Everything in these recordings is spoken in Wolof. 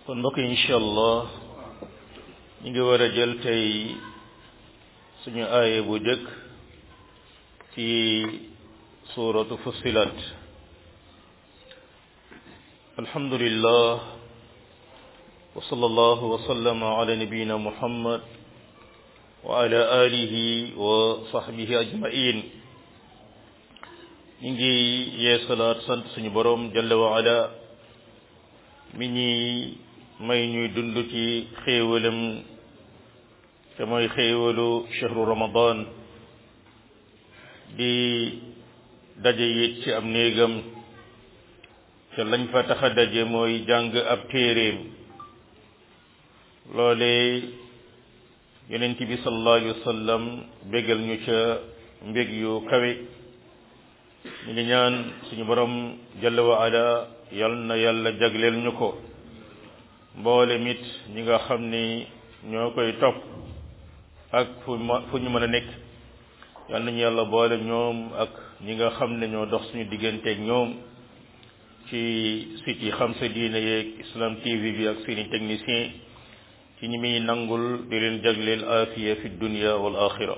kon mbokk yi incha allah ñu ngi war a jël tey suñu aaye bu jëkk ci suuratu fussilat alhamdulillah wa sallallahu wa sallama ala nabiyina muhammad wa ala alihi wa sahbihi ajmain ñu ngi yeesalaat sant suñu borom jalla wa ala mi ñi may ñuy dund ci xéewalam te mooy xéewalu chahru ramadan di daje it ci am néegam te lañ fa tax a daje mooy jàng ab téeréem loole yonent bi sallallahu alayhi wa sallam bégal ñu ca mbég yu kawe ñu ngi ñaan suñu borom jalla wa ala yal na yàlla jagleel ñu ko mboole mit ñi nga xam ni ñoo koy topp ak fu fu ñu mën a nekk yal nañu yàlla boole ñoom ak ñi nga xam ne ñoo dox suñu digganteeg ñoom ci site yi xam sa diine yeeg islam tv bi ak seeni technicien ci ñi muy nangul di leen jagleel afiya fi dunia wal axira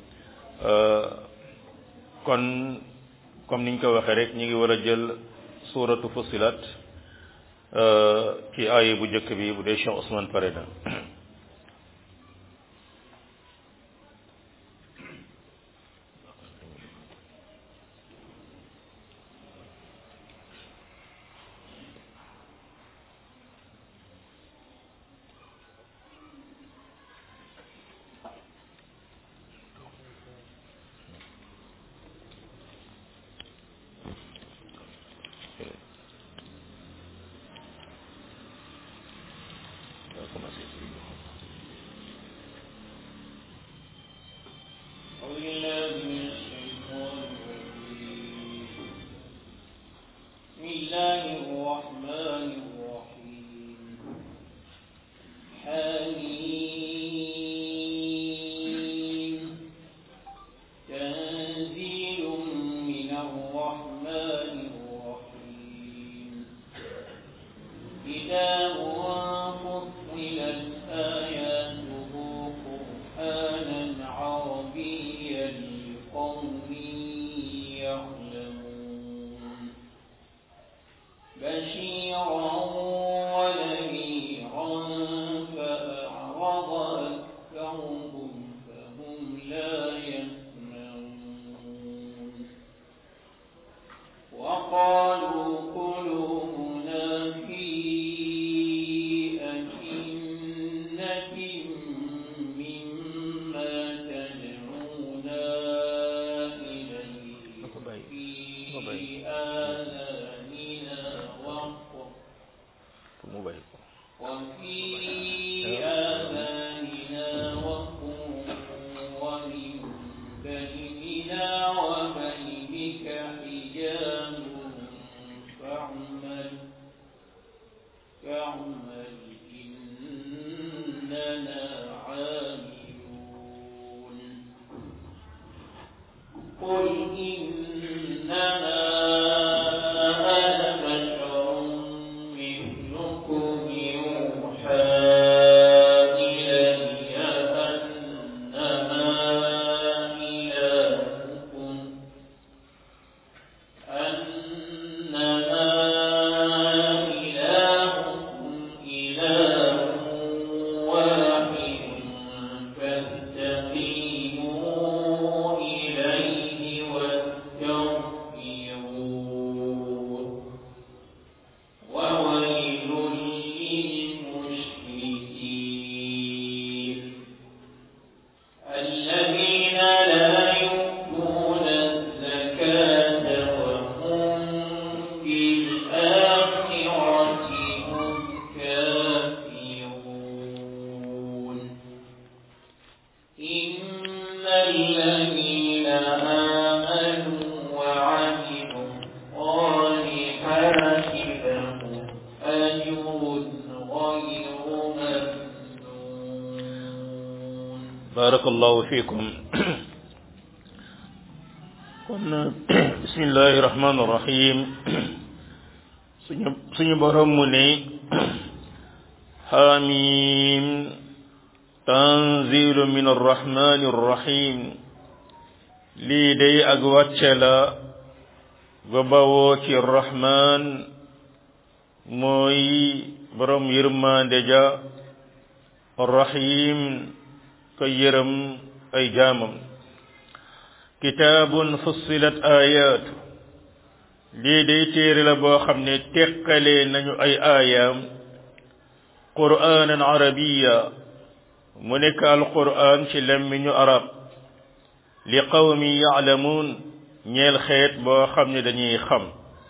kon comme niñ ko waxee rek ñi ngi war a jël suuratu fusilat ci aaye bu njëkk bi bu dee Cheikh Ousmane pare na barakallahu fiikum kon bismillahi rahmaani rahim suñu suñu borom mu ne حميم تنزيل من الرحمن الرحيم lii day ak wàcce la ga bawoo ci rahman mooy borom yërmande ja rahim ka yërëm ay jaamam kitaabun fussilat ayaatu lii day téere la boo xam ne teqalee nañu ay aayaam qur'aanan arabiya mu nekk alqur'aan ci lemmiñu arab li qawmi yaalamuun ñeel xeet boo xam ne dañuy xam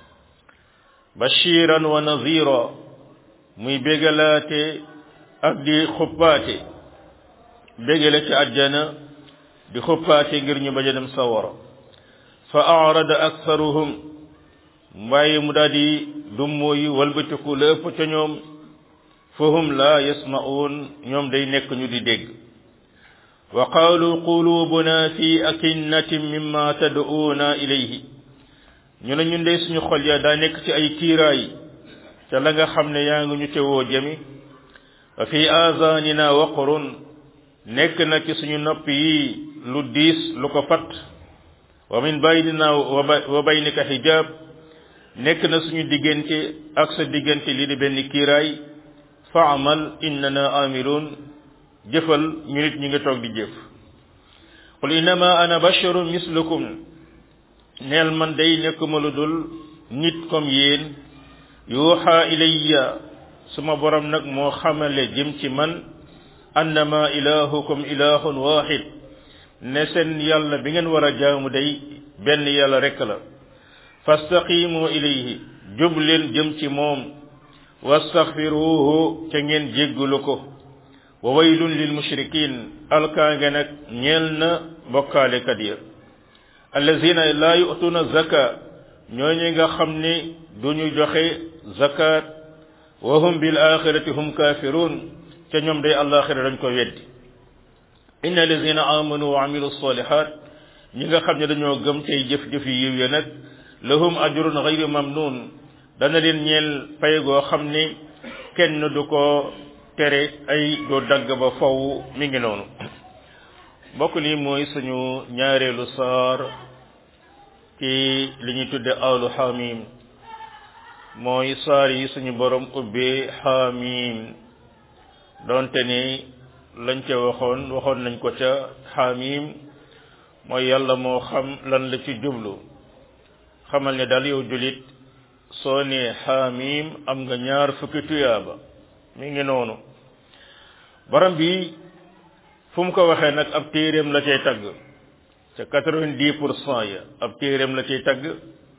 bashiran wa nazira muy bégalaate ak di xuppaate bégale ci àjjana di xuppaate ngir ñu bañ a dem sawara fa arada aktharuhum waaye mu daal di dummóoyu walbatiku la ëpp ca ñoom fahum la yasma'uun ñoom day nekk ñu di dégg wa qaalu qulubuna fi akinnatin mimma tad'uuna ilayhi ñu ne ñun de suñu xol ya daa nekk ci ay kiiraay ca la nga xam ne yaa ngi ñu ca woo jëmi wa fi aazaanina waqrun nekk na ci suñu nopp yi lu diis lu ko fat wa min baynina wa baynika xijaab nekk na suñu diggante ak sa diggante lii di benn kiiraay faamal innana amiluun jëfal ñu nit ñi nga toog di jëf qul innama ana basharun mislukum neel man day nekkuma lu dul nit comme yéen yuuxa ilayya suma borom nag moo xamale jëm ci man annama ilahukum ilahun wahid ne seen yàlla bi ngeen war a jaamu day benn yàlla rekk la fastaqimu ilayhi jub leen jëm ci moom wastaxfiruhu ca ngeen jéggulu ko wa waylun lil mushrikin alkaange nag ñeel na bokkaalekat ya allazina laa yu'tuna zaka ñooñu nga xam ni duñu joxe zakat wa hum bil axirati hum kafirun ca ñoom day alaxira dañ ko weddi inna allazina amanu wa amilu salihat ñi nga xam ne dañoo gëm tey jëf-jëf yi yiw ya nag lahum ajrun ghayru mamnun dana leen ñeel pay goo xam ni kenn du ko tere ay doo dagg ba faw mi ngi noonu mbokk li mooy suñu ñaareelu saar ci li ñuy tudde alu xamim mooy saar yi suñu borom ubbee xamim donte ni lañ ca waxoon waxoon nañ ko ca xamim mooy yàlla moo xam lan la ci jublu xamal ne daal yow julit soo nee xamim am nga ñaar fukki tuyaaba mi ngi noonu borom bi fu mu ko waxee nag ab téeréem la cay tagg ca quatre-vingt-dix pour cent ya ab téeréem la cay tagg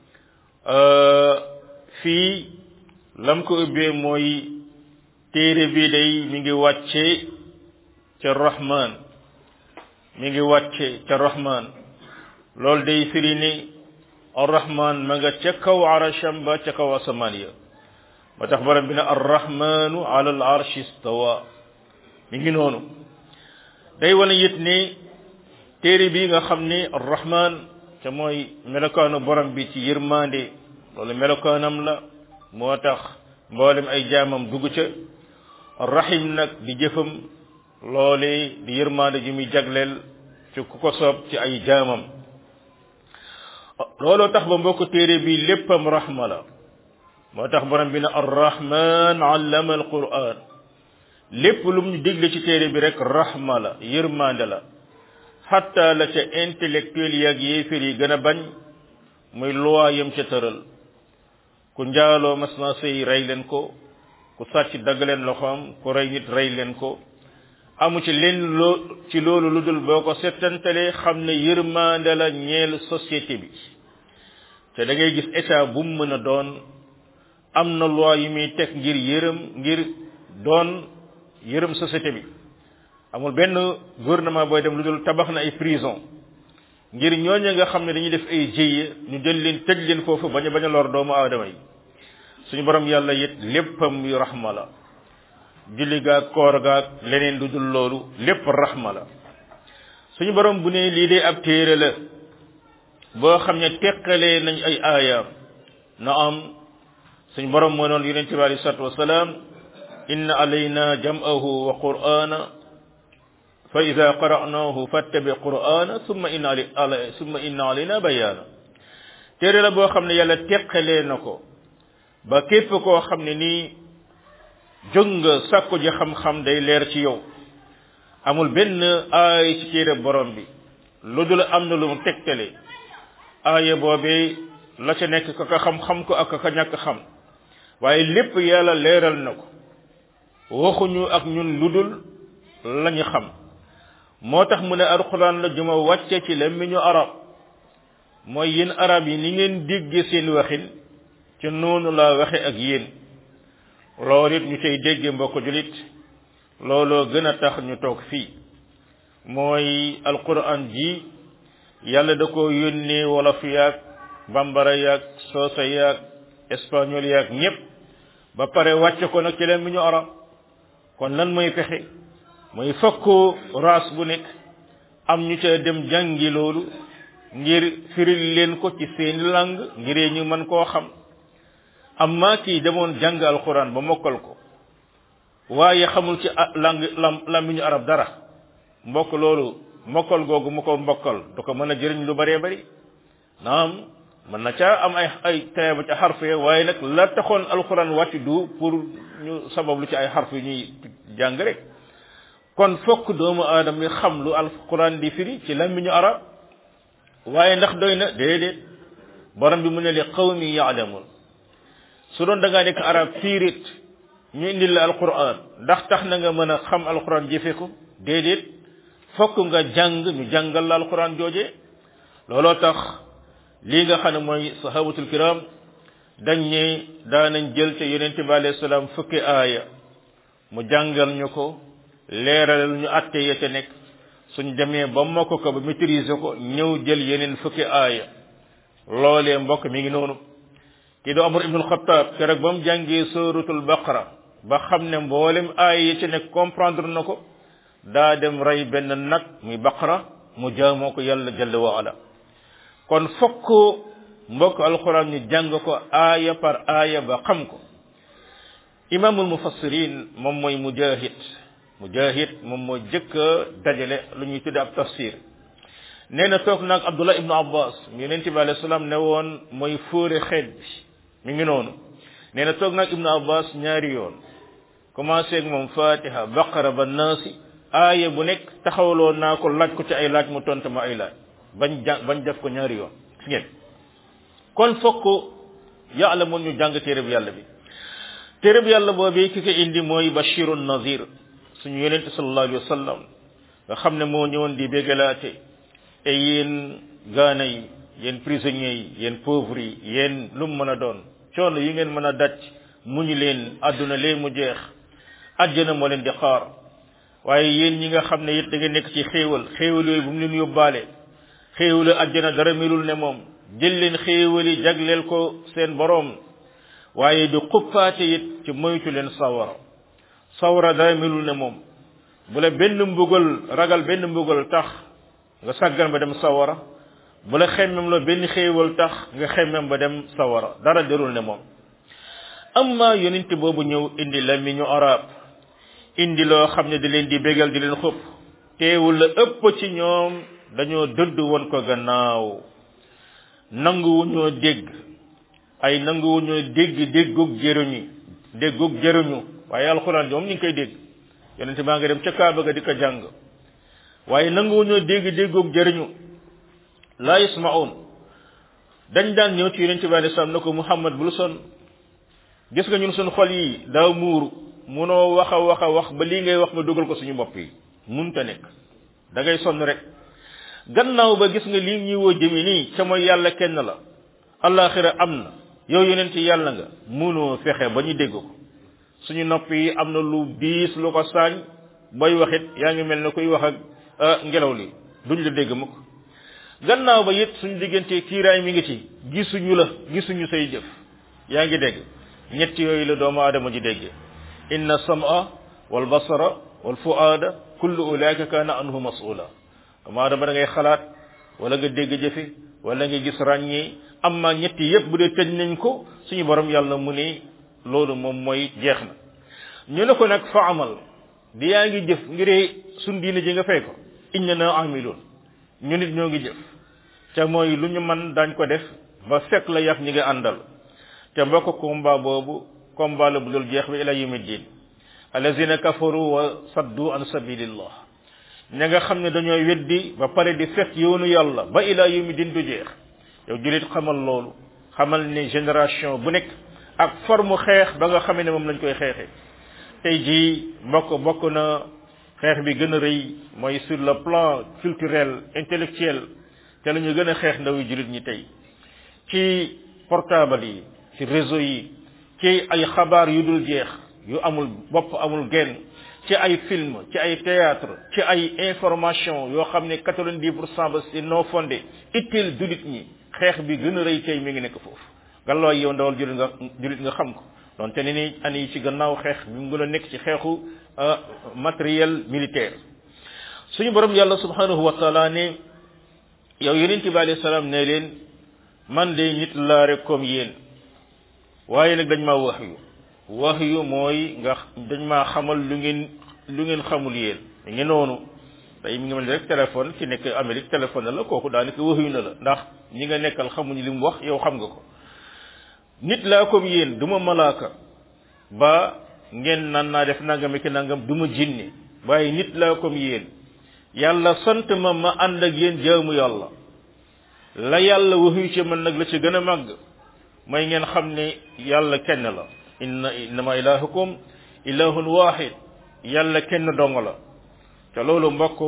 fii lam ko ubbee mooy téere bi day mi ngi wàcce ca rahman mi ngi wàcce ca rahman loolu day firi ni arrahman ma nga ca kaw arasham ba ca kaw asamaan ya ba tax borom bi ne arrahmanu ala al arshi stawa mi ngi noonu day wane it ni téere bi nga xam ni arrahman ca mooy melokaanu borom bi ci yërmande loolu melokaanam la moo tax mboolem ay jaamam dugg ca arrahim nag di jëfam loole di yërmande ji muy jagleel ci ku ko soob ci ay jaamam looloo tax ba mbokk téere bi léppam rahma la moo tax borom bi ne arrahman allama alquran lépp lu mu ñu digle ci téere bi rek rahma la yërmande la xatta la ca intellectuel yaag yéefér yi gën a bañ muy loi yam ca tëral ku njaaloo mas na sëy rey leen ko ku sàcc dagg leen loxoom ku rey nit rey leen ko amu ci leen loo ci loolu lu dul boo ko settantalee xam ne yërmande la ñeel société bi te da ngay gis état bu mu mën a doon am na loi yi muy teg ngir yërëm ngir doon yërëm société bi amul benn gouvernement booy dem lu dul tabax na ay prison ngir ñooñu nga xam ne dañuy def ay jéye ñu jël leen tëj leen foofu bañ a bañ a lor doomu aadama yi suñu borom yàlla it léppam yu rahma la julli gaag koor gaag leneen lu dul loolu lépp rahma la suñu borom bu ne lii de ab téere la boo xam ne teqalee nañ ay aayaam na am suñu borom moo noon yonente bi alei salatu wasalaam inna alayna jam'ahu wa qur'ana fa ida qara'nahu fattabi qur'ana summa inna ala summa inna alayna bayana téere la boo xam ne yàlla teqalee na ko ba képp koo xam ne nii jóg nga sàkku ji xam-xam day leer ci yow amul benn aay ci téere borom bi lu dul am na lu mu tegtale aaya boobee la ca nekk ka ka xam-xam ko ak ka ñàkk xam waaye lépp yàlla leeral na ko waxuñu ak ñun lu dul lañu xam moo tax mu ne alxuraan la juma wàcce ci làmmiñu arab mooy yéen arab yi ni ngeen dégge seen waxin ci noonu laa waxe ak yéen loolu it ñu cay dégge mbokk julit looloo gën a tax ñu toog fii mooy alquran ji yàlla da ko yónnee wolof yaag bambara yaag soosa yaag espagnol yaag ñépp ba pare wàcce ko nag ci leen mi ñu arab kon lan mooy pexe mooy fokk race bu nekk am ñu ca dem jàngi loolu ngir firil leen ko ci seeni langue ngiree ñu mën koo xam amma kii demoon jàng alquran ba mokkal ko waaye xamul ci langue lam làmmiñu arab dara mbokk loolu mokkal googu mu ko mbokkal du ko mën a jëriñ lu bëree bëri naam mën na caa am ay ay teeba ca xarf ya waaye nag la taxoon alquran wàcc du pour ñu sabab lu ci ay xarf yu ñuy jàng rek kon fokk doomu aadama yi xam lu alquran di firi ci làmmiñu arab waaye ndax doy na déedéet borom bi mu ne li qawmi yaalamun su doon da ngaa nekk arab fiirit ñu indil la alquran ndax tax na nga mën a xam alquran jëfe ko déedéet fokk nga jàng ñu jàngal la alquran jooje looloo tax lii nga xam ne mooy sahabatul kiram dañ ne daanañ jël te yonente bi alayhi salaam fukki aaya mu jàngal ñu ko leeralal ñu atte ya ca nekk suñ demee ba mokk ko ba maîtriser ko ñëw jël yeneen fukki aaya loolee mbokk mi ngi noonu kii do Umar ibnul Xattaab keroog ba mu jàngee suratul baqara ba xam ne mboolem aaya ya ca nekk comprendre na ko daa dem rey benn nag muy baqara mu jaamoo ko yàlla jalla wa ala kon fokk mbokk alquran ñu jàng ko aaya par aaya ba xam ko imaamul mufassirin moom mooy mujahid mujahid moom moo jëkk a dajale lu ñuy tudde ab tafsir nee na toog naag abdullah ibnu abbas yonent bi alayhi salaam ne woon mooy fóore xeet bi mi ngi noonu nee na toog naag ibnu abbas ñaari yoon commencé ak moom fatiha baqara ba naasi aaya bu nekk taxawloo naa ko laaj ko ci ay laaj mu tontu ma ay laaj bañ ja bañ def ko ñaari yoon gis ngeen kon fokk yàlla mun ñu jàng téere bi yàlla bi téere bi yàlla boobu ki ko indi mooy bashirun nazir suñu yonente sallallahu alayhi wa sallam nga xam ne moo ñëwoon di bégalaate et yéen gaana yi yéen prisonniers yi yéen pauvres yi yéen lu mu mën a doon coono yi ngeen mën a daj muñu leen àdduna lee mu jeex àjjana moo leen di xaar waaye yéen ñi nga xam ne it da ngeen nekk ci xéewal xéewal yooyu bu mu leen yóbbaale xéewalu àjjana dara melul ne moom jël leen xéewali jagleel ko seen boroom waaye di xuppaate it ci moytu leen sawara sawara dara melul ne moom bu la benn mbugal ragal benn mbugal tax nga sàggan ba dem sawara bu la xemmem la benn xéewal tax nga xemmem ba dem sawara dara derul ne moom amma yonent boobu ñëw indi la mi ñu arab indi loo xam ne di leen di bégal di leen xupp teewul la ëpp ci ñoom dañoo dëdd woon ko gannaaw nanguwuñoo dégg ay nanguwuñoo dégg déggug jëruñu déggug jëruñu waaye alxuraan moom ñu ngi koy dégg yonente maa nga dem ca kaaba ga di ko jàng waaye nanguwuñoo dégg déggug jëruñu laa yasmaun dañ daan ñëw ci yonente bi alei salaam ne ko muhammad bul son gis nga ñun suñu xol yi daa muuru munoo wax a wax a wax ba lii ngay wax nga dugal ko suñu bopp yi munta nekk da ngay sonn rek gannaaw ba gis nga lii ñuy woo jëmi nii ca mooy yàlla kenn la alaxira am na yow yonent yàlla nga munoo fexe ba ñu dégg ko suñu nopp yi am na lu diis lu ko saañ booy waxit yaa ngi mel ne kuy wax ak ngelaw li duñ la dégg mukk gannaaw ba it suñu diggante kiiraay mi ngi ci gisuñu la gisuñu say jëf yaa ngi dégg ñett yooyu la doomu aadama ji dégg inna sama wal basara wal fuaada kullu ulaika kaana anhu mas'ula doomu aadama da ngay xalaat wala nga dégg jëfe wala nga gis ràññee amma ñetti yépp bu dee tëj nañ ko suñu borom yàlla mu ne loolu moom mooy jeex na ñu ne ko nag fa amal di yaa ngi jëf ngir suñ diine ji nga fay ko inna na amiloon ñu nit ñoo ngi jëf te mooy lu ñu man dañ ko def ba fekk la yàq ñi nga àndal te mbokk combat boobu combat la bu dul jeex bi ila yawmi din allazina kafaru wa saddu an sabilillah ña nga xam ne dañoo weddi ba pare di fekk yoonu yàlla ba ila yawmi din du jeex yow julit xamal loolu xamal ne génération bu nekk ak forme xeex ba nga xamee ne moom lañ koy xeexee tey jii mbokk bokk na xeex bi gën a rëy mooy sur le plan culturel intellectuel te la ñu gën a xeex ndaw yi julit ñi tey ci portable yi ci réseau yi ci ay xabaar yu dul jeex yu amul bopp amul genn ci ay film ci ay théâtre ci ay information yoo xam ne quatre-vingt-dix pour cent ba c'est non fondé itteel julit ñi xeex bi gën a rëy tey mi ngi nekk foofu gallooy yow ndawal julit nga julit nga xam ko donte ne ni ani yi ci gannaaw xeex bi mu gën a nekk ci xeexu matériel militaire suñu borom yàlla subhanahu wa taala ne yow yonent bi alayhi salaam ne leen man de nit laa rek comme yéen waaye nag dañ maa wax yu wax yu mooy nga dañ maa xamal lu ngeen lu ngeen xamul yéen da ngeen noonu tey mi ngi mel rek téléphone ki nekk Amérique téléphone na la kooku daanaka wax yu na la ndax ñi nga nekkal xamuñu li mu wax yow xam nga ko nit laa comme yéen du ma malaaka ba ngeen nan naa def nangam ki nangam du ma jinne waaye nit laa comme yéen yàlla sant ma ma ànd ak yéen jaamu yàlla la yàlla waxu ci man nag la ci gën a màgg mooy ngeen xam ne yàlla kenn la inna innama ilahukum ilahun wahid yàlla kenn dong la te loolu mbokk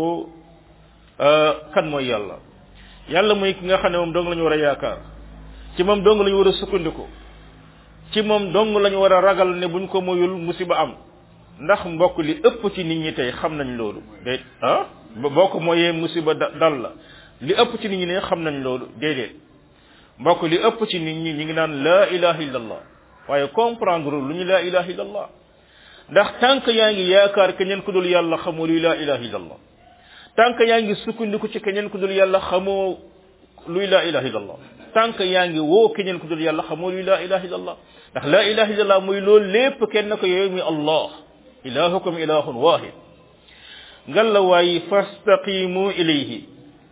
kan mooy yàlla yàlla mooy ki nga xam ne moom dong la ñu war a yaakaar ci moom dong la ñu war a sukkandiku ci moom dong la ñu war a ragal ne buñ ko moyul musiba am ndax mbokk li ëpp ci nit ñi tey xam nañ loolu déet ah boo ko mooyee musiba dal la li ëpp ci nit ñi ne xam nañ loolu déedéet mbokk li ëpp ci nit ñi ñi ngi naan laa ilaha illallah waaye comprendre lu ñu laa ilaha illallah ndax tànk yaa ngi yaakaar keneen ku dul yàlla xamoo luy laa ilaha illallah tànk yaa ngi sukkandiku ci keneen ku dul yàlla xamoo luy laa ilaha illallah tànk yaa ngi woo keneen ku dul yàlla xamoo luy laa ilaha illallah ndax laa ilaha illallah muy loolu lépp kenn ko yooyu muy allah ilahukum ilahun wahid ngal la waaye fastaqimu ilayhi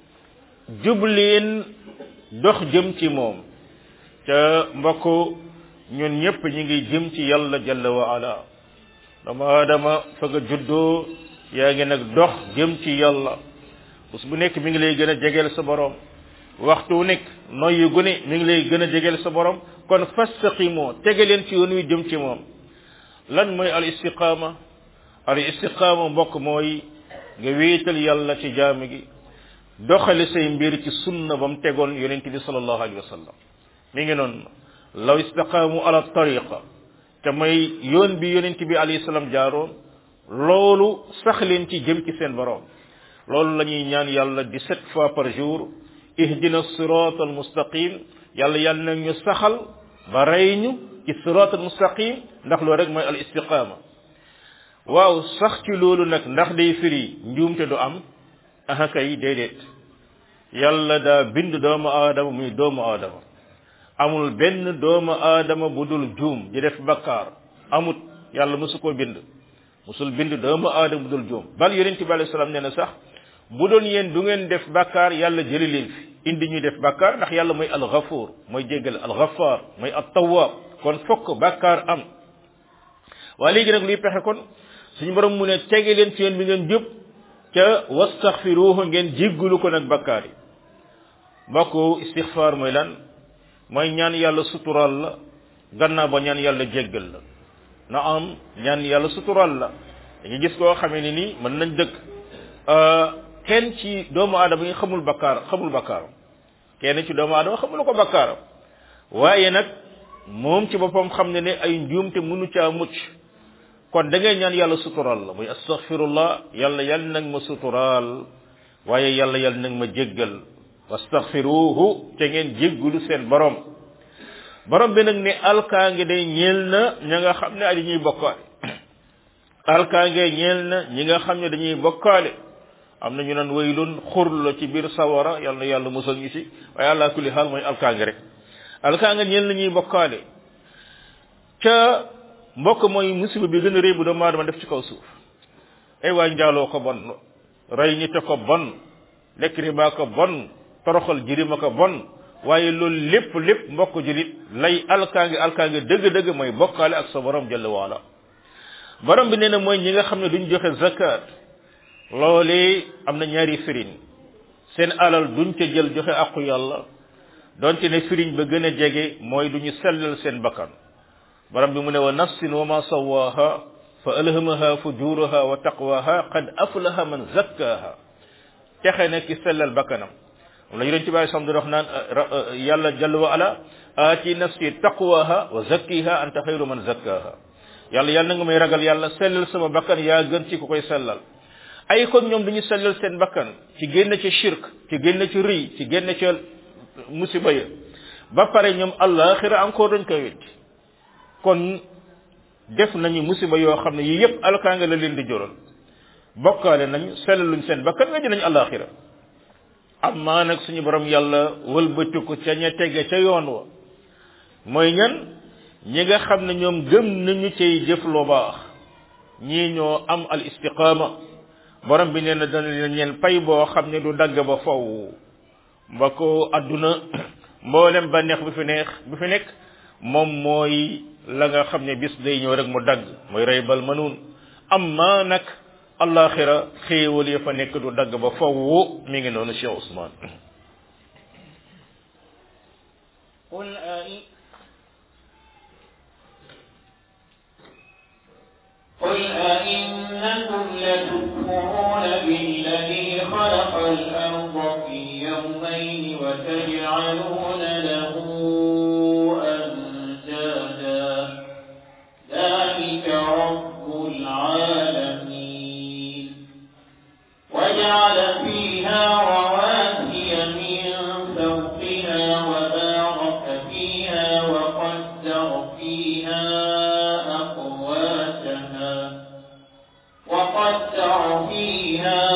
jubleen dox jëm ci moom ca mbokk ñun ñëpp ñi ngi jëm ci yàlla jalla wa ala dama adama fa nga juddoo yaa ngi nag dox jëm ci yàlla bés bu nekk mi ngi lay gën a jegeel sa borom waxtu wu nekk noyyi gu ne mi ngi lay gën a jegeel sa borom kon fastaqimoo tege leen ci yoon wi jëm ci moom lan mooy al istiqaama al istiqaama mbokk mooy nga wéetal yàlla ci jaam gi doxale say mbir ci sunna ba mu tegoon yonent bi sallallahu alayhi wa sallam mi ngi noonu law istaqaamu ala tariqa te mooy yoon bi yonent bi alayhi salaam jaaroon loolu sax leen ci jëm ci seen borom loolu la ñuy ñaan yàlla dix-sept fois par jour ihdina sirat al mustaqim yàlla yàlla nag ñu saxal ba rey ñu ci sirat al mustaqim ndax loolu rek mooy al istiqaama waaw sax ci loolu nag ndax day firi njuumte du am aha kay déedéet yàlla daa bind doomu aadama muy doomu aadama amul benn doomu aadama bu dul juum di def bakkaar amut yàlla mosu koo bind mosul bind doomu aadama bu dul juum bal yonente bi alayhi salaam nee na sax bu doon yéen du ngeen def bakkaar yàlla jëli leen fi indi ñuy def bakkaar ndax yàlla mooy alxafuur mooy jéggal alxafaar mooy attawaab kon fokk bakkaar am waa léegi nag luy pexe kon suñu borom mu ne tege leen ci yoon bi ngeen jub ca wastaxfiruhu ngeen jéggulu ko nag bakkaar yi mbokk istixfaar mooy lan mooy ñaan yàlla suturaal la gannaaw ba ñaan yàlla jéggal la na am ñaan yàlla suturaal la dañuy gis koo xamee ni nii mën nañ dëkk kenn ci doomu aadama yi xamul bakkaar xamul bakkaaram kenn ci doomu aadama xamul ko bakkaaram waaye nag moom ci boppam xam ne ne ay njuumte mënu caa mucc kon da ngay ñaan yàlla suturaal la muy astaghfirullah yàlla yàlla nag ma suturaal waaye yàlla yàlla nag ma jéggal wastaghfiruhu te ngeen jéggulu seen borom borom bi nag ne alkaange day ñeel na ña nga xam ne ay dañuy bokkaale alkaange ñeel na ñi nga xam ne dañuy bokkaale am na ñu naan waylun xur la ci biir sawara yàlla na yàlla musal ñu ci waaye àlla kulli xaal mooy alkaange rek alkaange ñeel na ñuy bokkaale ca mbokk mooy musiba bi gën a rëy bu doomu aadama def ci kaw suuf ay waay njaaloo ko bon rey nit ko bon lekk riba ko bon toroxal jirima ko bon waaye loolu lépp lépp mbokk julit lay alkaange alkaange dëgg-dëgg mooy bokkaale ak sa borom jalla waala borom bi nee na mooy ñi nga xam ne duñ joxe zakat loolee am na ñaari firin seen alal duñ ca jël joxe aqu yàlla donte ne firiñ ba gën a jege mooy duñu sellal seen bakkan borom bi mu ne wa nafsin wa ma sawaha fa alhamaha fujuraha wa taqwaha qad aflaha man zakkaha texe na ki sellal bakkanam la yonent bi sam di wax naan yàlla jalla wa ala aati nafsi taqwaha wa zakkiha anta xayru man zakkaha yàlla yàlla na nga may ragal yàlla sellal sama bakkan yaa gën ci ku koy sellal ay kon ñoom duñu sellal seen bakkan ci génn ci shirk ci génn ci rëy ci génn ci musiba ya ba pare ñoom àllaaxira encore dañ koy wetti kon def nañu musiba yoo xam ne yii yëpp alkaanga la leen di jural bokkaale nañu sellaluñ seen bakkan weddi nañu àllaaxira amma nag suñu borom yàlla wëlbatiku ca ña tege ca yoon wa mooy ñan ñi nga xam ne ñoom gëm nañu cay jëf lu baax ñii ñoo am al istiqaama borom bi nee na dana leen ñeen pay boo xam ne du dagg ba faw mba ko adduna mboolem bànneex bi fi neex bi fi nekk moom mooy la nga xam ne bis day ñëw rek mu dagg mooy rey bal manuun amma nag allaxira xéewal ya fa nekk du dagg ba faw mi ngi noonu Cheikh Ousmane قل أئ قل أئنكم لتكفرون بالذي خلق الأرض في يومين وتجعلون له أندادا ذلك رب العالمين وجعل فيها رواسي من فوقها وبارك فيها وقدر فيها أقواتها وقدر فيها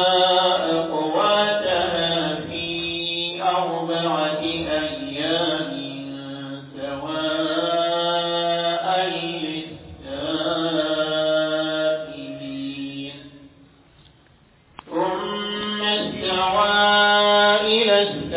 أقواتها في أربعة أيام سواء للسائلين ثم استوى إلى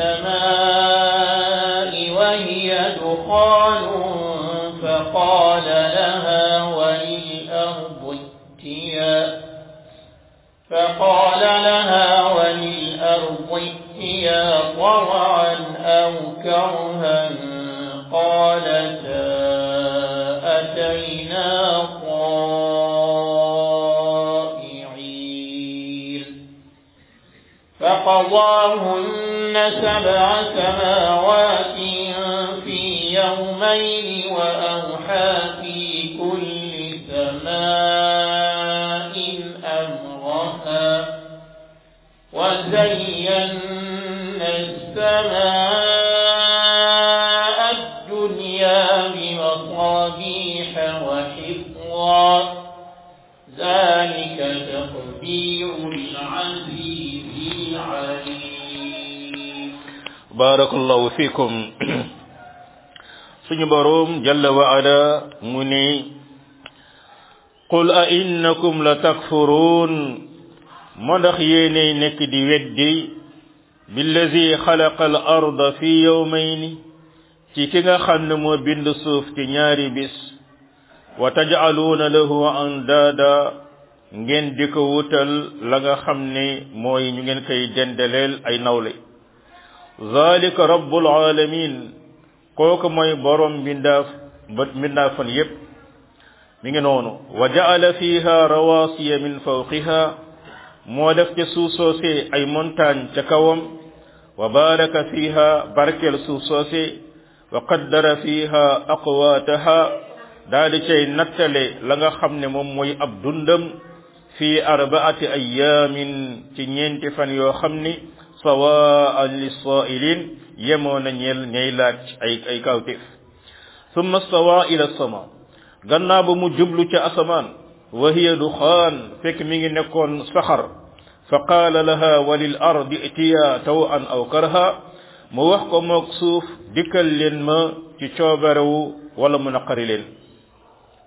السماء وهي دخان فقال لها وللأرض ائتيا فقال لها وللأرض ائتيا طوعا أو كرها قالتا أتينا طائعين فقضاهن سبع سماوات في يومين وأوحى في كل سماء أمرها وزينا السماء الدنيا بمصابيح وحفظا ذلك تقدير العزيز العليم barakallahu fikum suñu borom jalla wa ala mu ni qul a innakum la takfurun moo ndax yéenay nekk di weddi billazi xalaqa al arda fi yawmayni ci ki nga xam ne moo bind suuf ci ñaari bis wa taj'aluuna lahu andaada ngeen di ko wutal la nga xam ne mooy ñu ngeen koy dendeleel ay nawle zalika rabbul alamin kooku mooy borom mbindaaf mbindaafan yépp mi ngi noonu wa ja'ala fiha rawasiya min fawqiha moo def ca suuf soose ay montagne ca kawam wa baraka fiha barkel suuf soose wa qaddara fiha aqwataha daa di cay nattale la nga xam ne moom mooy ab dundam fi arbaati ayamin ci ñeenti fan yoo xam ni sawaan lissailin yemoo na ñeel ñay laaj ay ay kawtif summa stawa ila sama gannaaw ba mu jublu ca asamaan wa hiya duxaan fekk mi ngi nekkoon saxar fa qaala laha wa lil ardi itiya tawan aw karha mu wax ko moog suuf dikkal leen ma ci coobarewu wala mu naqari leen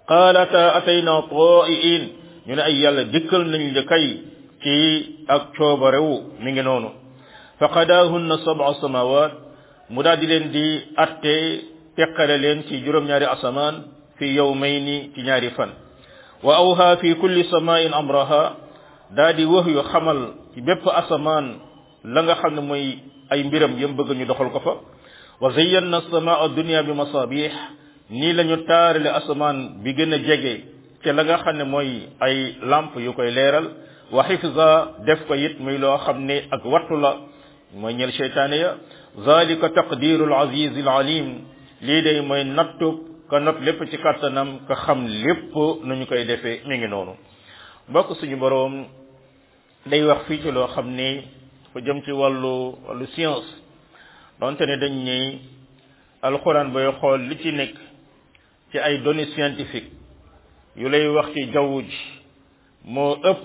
qaalata atayna ta'iin ñu ne ay yàlla dikkal nañ la kay ci ak coobarewu mi ngi noonu fa qadaahunna sab'a samawat mu daal di leen di atte teqale leen ci juróom-ñaari asamaan fi yawmayni ci ñaari fan wa awha fi kulli samain amraha daa di wax yu xamal ci bépp asamaan la nga xam ne mooy ay mbiram yëm bëgg ñu doxal ko fa wa zayyanna samaa dunya bi masabih nii la ñu taarale asamaan bi gën a jege te la nga xam ne mooy ay lamp yu koy leeral wa xifza def ko it muy loo xam ne ak wattu la mooy ñel cheytaane ya zalika taqdiru al aziz al alim lii day mooy nattub ka not lépp ci kàttanam ka xam lépp nu ñu koy defee mi ngi noonu mbokk suñu boroom day wax fii ci loo xam ni fa jëm ci wàllu wàllu science donte ne dañ ni alxuraan bay xool li ci nekk ci ay données scientifiques yu lay wax ci jaww ji moo ëpp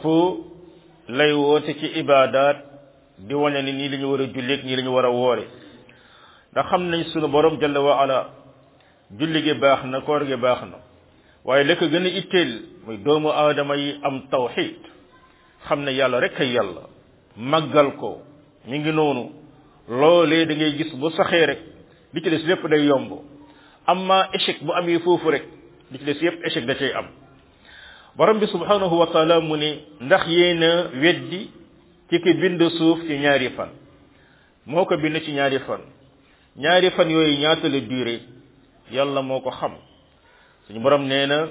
lay woote ci ibaadaat di wane ni nii la ñu war a julleeg nii la ñu war a woore ndax xam nañ sunu borom jalla wa ala julli gi baax na koor gi baax na waaye la ko gën a itteel muy doomu aadama yi am tawxid xam ne yàlla rek ay yàlla màggal ko mi ngi noonu loolee da ngay gis bu saxee rek li ci des lépp day yomb amma échec bu amee foofu rek li ci des yépp échec da cay am borom bi subhanahu wa taala mu ne ndax yéen a weddi ci ki bind suuf ci ñaari fan moo ko bind ci ñaari fan ñaari fan yooyu ñaata la durée yàlla moo ko xam suñu borom nee na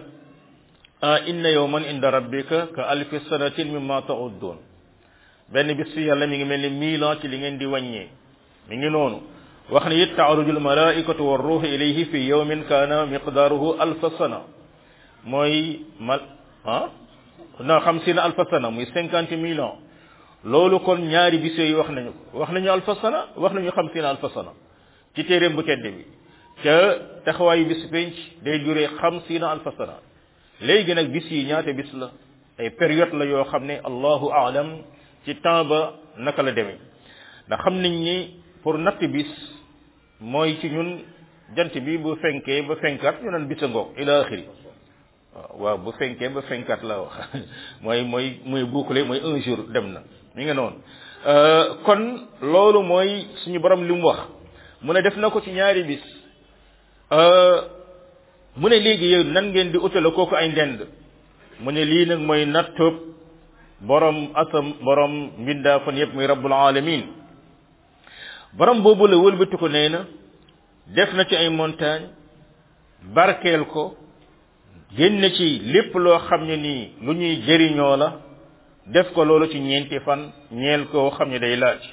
a inna yawman inda rabbika ka alfi sanatin mimma ta'uddun benn bis fi yàlla mi ngi mel ni mille ans ci li ngeen di wàññee mi ngi noonu wax ne it taaruju almalaikatu war ruuhu ilayhi fi yawmin kaana miqdaaruhu alfa sana mooy mal ah na xamsina alfa sana muy cinquante mille ans loolu kon ñaari bis yooyu wax nañu ko wax nañu alfa sana wax nañu xamsina alfa sana ci téeréem bu tedd bi ca taxawaayu bis penc day duré xamsina alfa sana léegi nag bis yi ñaata bis la ay période la yoo xam ne allahu aalam ci temps ba naka la demee ndax xam nañ ni pour natt bis mooy ci ñun jant bi bu fenkee ba fenkaat ñu naan bisa ngoog ila axiri waaw bu fenkee ba fenkaat la wax mooy mooy muy boucler mooy un jour dem na mi nga noonu kon loolu mooy suñu borom li mu wax mu ne def na ko ci ñaari bis mu ne léegi yow nan ngeen di utale kooku ay ndend mu ne lii nag mooy nattub borom asam borom mbindaa fan yëpp muy rabbul alamin borom boobu la wëlbati ko nee na def na ci ay montagne barkeel ko génn ci lépp loo xam ne nii lu ñuy jëriñoo la def ko loolu ci ñeenti fan ñeel koo xam ne day laaj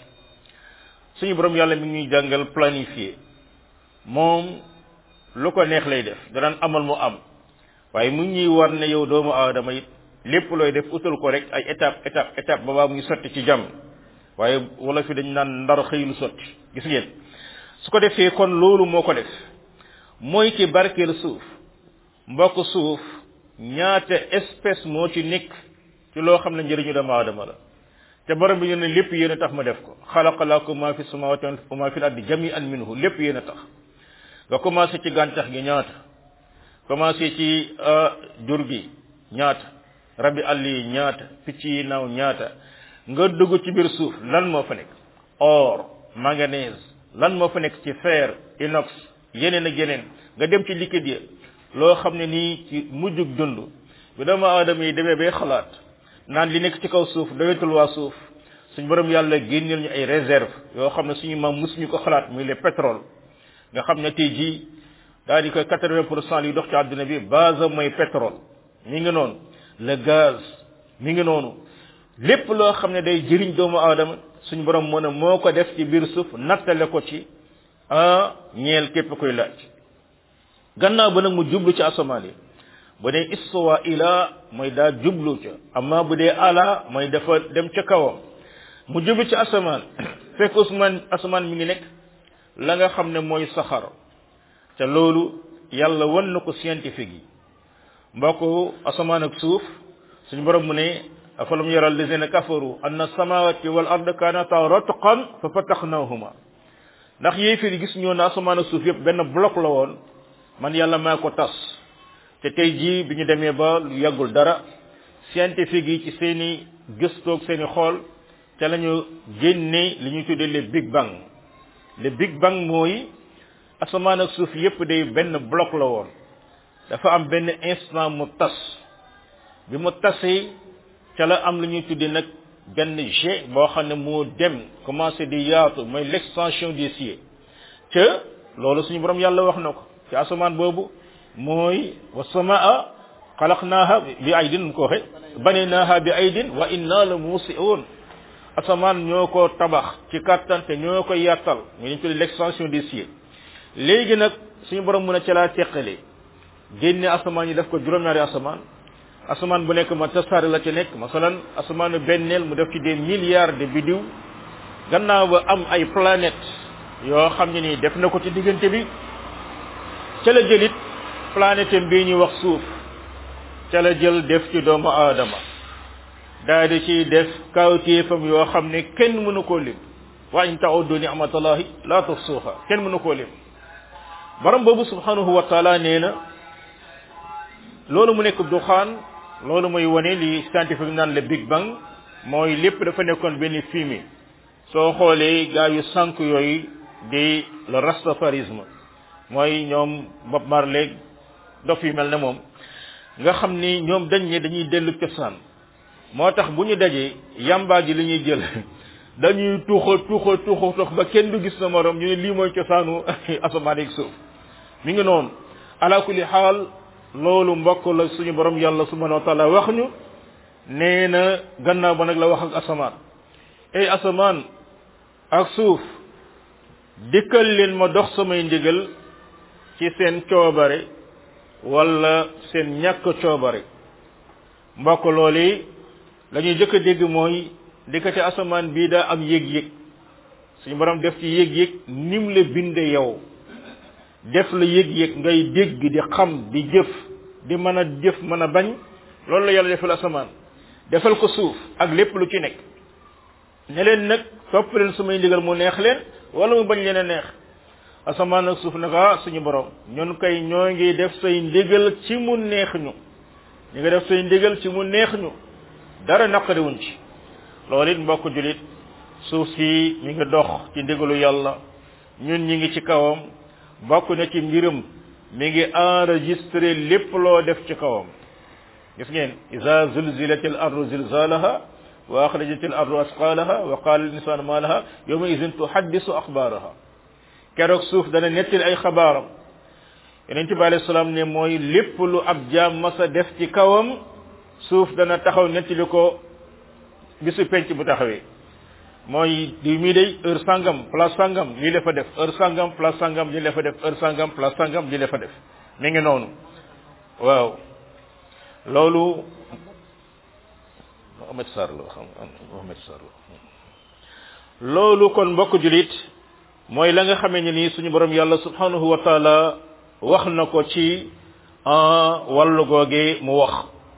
suñu borom yàlla mi ngi ñuy jàngal planifier moom lu ko neex lay def danaan amal mu am waaye mu ñuy war ne yow doomu aadama it lépp looy def utal ko rek ay étape étape étape ba baa muy sotti ci jàmm waaye wala fi dañ naan ndar xëylu sotti gis ngeen su ko defee kon loolu moo ko def mooy ci barkeel suuf mbokk suuf ñaata espèce moo ci nekk ci loo xam ne njëriñu doomu aadama la te borom bi ñu ne lépp yéen a tax ma def ko xalaqa lakum ma fi samawati wa ma fi ardi jami'an minhu lépp yéen a tax nga commencé ci gàncax gi ñaata commencé ci jur gi ñaata rabi àll yi ñaata picc yi naaw ñaata nga dugg ci biir suuf lan moo fa nekk or manganèse lan moo fa nekk ci fer inox yeneen ak yeneen nga dem ci liquide yi loo xam ne nii ci mujjug dund bi doomu aadama yi demee bay xalaat naan li nekk ci kaw suuf doyatul waa suuf suñ borom yàlla génneel ñu ay réserve yoo xam ne suñu maam musuñu ko xalaat muy le pétrole nga xam ne tey jii daal di koy quatre-vingt pour cent li dox ci àdduna bi base mooy pétrole mi ngi noonu le gaz mi ngi noonu lépp loo xam ne day jëriñ doomu aadama suñu borom mën a moo ko def ci biir suuf nattale ko ci ah ñeel képp koy laaj gannaaw ba nag mu jublu ci asamaan yi bu dee istuwa ila mooy daa jublu ca amma bu dee ala mooy dafa dem ca kawam mu jublu ci asamaan fekk usmaan asamaan mi ngi nekk la nga xam ne mooy saxar te loolu yàlla wan na ko scientifique yi mbokk asamaan ak suuf suñu borom mu ne afalam yara allazina kafaru anna samawati wal ard kanata ratqan fa fatahnahuma ndax yéefir gis ñoo na asamaan ak suuf yëpp benn bloc la woon man yàlla maa ko tas te tey jii bi ñu demee ba lu yàggul dara scientifique yi ci seeni gëstoog seeni xool ca la ñu génne li ñuy tuddee le big bang le big bang mooy asamaan ak suuf yépp day benn bloc la woon dafa am benn instant mu tas bi mu tasee ca la am lu ñuy tuddee nag benn jet boo xam ne moo dem commencé di yaatu mooy l'extension des cieux ca loolu suñu borom yàlla wax na ko ci asamaan boobu mooy wa samaa xalaqnaaha bi aydin mu ko waxe banaynaha bi aydin wa inna la muusiun asamaan ñoo ko tabax ci kattan te ñoo ko yàttal ñu dañ tuddee l'extension des cieux léegi nag suñu borom mën a ca laa teqale génne asamaan yi def ko juróom-ñaari asamaan asamaan bu nekk ma tasaare la ci nekk masalan asamaanu benneel mu def ci des milliards de bidiw gannaaw ba am ay planètes yoo xam ne nii def na ko ci diggante bi ca la jëlit planète bii ñuy wax suuf ca la jël def ci doomu aadama daal di ci def kawtéefam yoo xam ne kenn mënu koo lim wa in ta'uddu ni'matallahi la tuhsuha kenn mënu koo lim borom boobu subhanahu wa taala nee na loolu mu nekk duxaan loolu mooy wane li scientifique naan le big bang mooy lépp dafa nekkoon benn fumée soo xoolee gaa yu sànq yooyu di le rastafarisme mooy ñoom Bob Marley dof yu mel ne moom nga xam ni ñoom dañ ne dañuy dellu cosaan moo tax bu ñu dajee yambaa ji li ñuy jël dañuy tuuxa tuuxa tuuxa tox ba kenn du gis na morom ñu ne lii mooy cosaanu asamaan ak suuf mi ngi noonu ala kulli xaal loolu mbokk la suñu borom yàlla subhanahu wa taala wax ñu nee na gannaaw ba nag la wax ak asamaan ay asamaan ak suuf dikkal leen ma dox samay ndigal ci seen coobare wala seen ñàkk coobare mbokk loolu la ñuy jëkk a dégg mooy dikkate asamaan bii daa am yëg-yëg suñu borom def ci yëg-yëg nim la binde yow def la yëg-yëg ngay dégg di xam di jëf di mën a jëf mën a bañ loolu la yàlla defal asamaan defal ko suuf ak lépp lu ci nekk ne leen nag topp leen sumay ndigal mu neex leen wala mu bañ leen a neex asamaan ak suuf nag ah suñu borom ñun kay ñoo ngi def say ndigal ci mu neex ñu ñu ngi def say ndigal ci mu neex ñu dara naqariwuñ ci loolu it mbokk julit suuf si mi ngi dox ci ndigalu yàlla ñun ñi ngi ci kawam bokk na ci mbiram mi ngi enregistré lépp loo def ci kawam gis ngeen iza zulzilat al ardu zilzalaha wa akhrajat al ardu asqalaha wa qala al insanu ma laha yawma idhin tuhaddisu akhbaraha keroog suuf dana nettali ay xabaaram yonente bi alayhi salaam ne mooy lépp lu ab jaam masa def ci kawam suuf dana taxaw nettali ko bisu penc bu taxawee mooy di mii day heure sangam place sangam lii la fa def heure sangam place sangam lii la fa def heure sangam place sangam lii la fa def mi ngi noonu waaw loolu Mohamed Sarr la xam Mohamed Sarr la loolu kon mbokk julit mooy la nga xamee ne nii suñu borom yàlla subhanahu wa taala wax na ko ci wàllu googe mu wax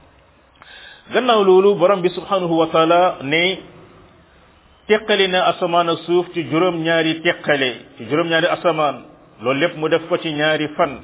gannaaw loolu borom bi subhanahu wa taala ne teqali na asamaan ak suuf ci juróom ñaari teqale ci juróom ñaari asamaan loolu lépp mu def ko ci ñaari fan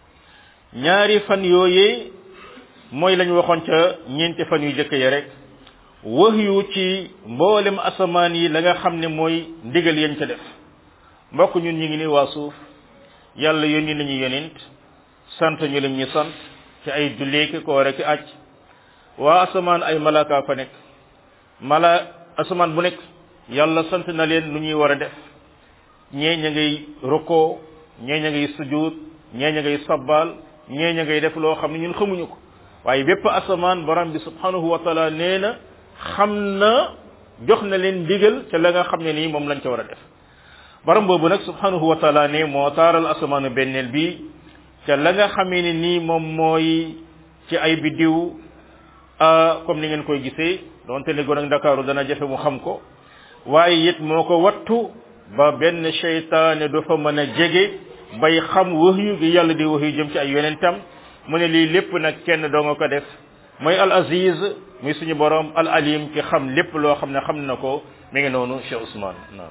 ñaari fan yooyee mooy lañu waxoon ca ñeenti fan yu jëkk ya rek wax yu ci mboolem asamaan yi la nga xam ne mooy ndigal yañ ca def mbokk ñun ñu ngi ni waa suuf yàlla yónni nañu yonent sant ñu lim ñu sant ci ay julleeki ko rek aj waa asamaan ay malaka fa nekk mala asamaan bu nekk yàlla sant na leen lu ñuy war a def ñee ña ngay rukkoo ñee ña ngay sujud ñee ña ngay sabbal ñee ña ngay def loo xam ne ñun xamuñu ko waaye bépp asamaan borom bi subhanahu wa taala nee na xam na jox na leen ndigal ca la nga xam ne nii moom lañ ca war a def borom boobu nag subhanahu wa taala ne moo taaral asamaanu benneel bi ca la nga xamee ne nii moom mooy ci ay biddiw comme ni ngeen koy gisee donte ne gon ak ndakaaru dana jafe mu xam ko waaye it moo ko wattu ba benn seytaane du fa mën a jege bay xam wahyu gi yàlla di wahyu jëm ci ay yonentam mu ne lii lépp nag kenn doo nga ko def mooy al aziz muy suñu borom al alim ki xam lépp loo xam ne xam na ko mi ngi noonu Cheikh Ousmane naam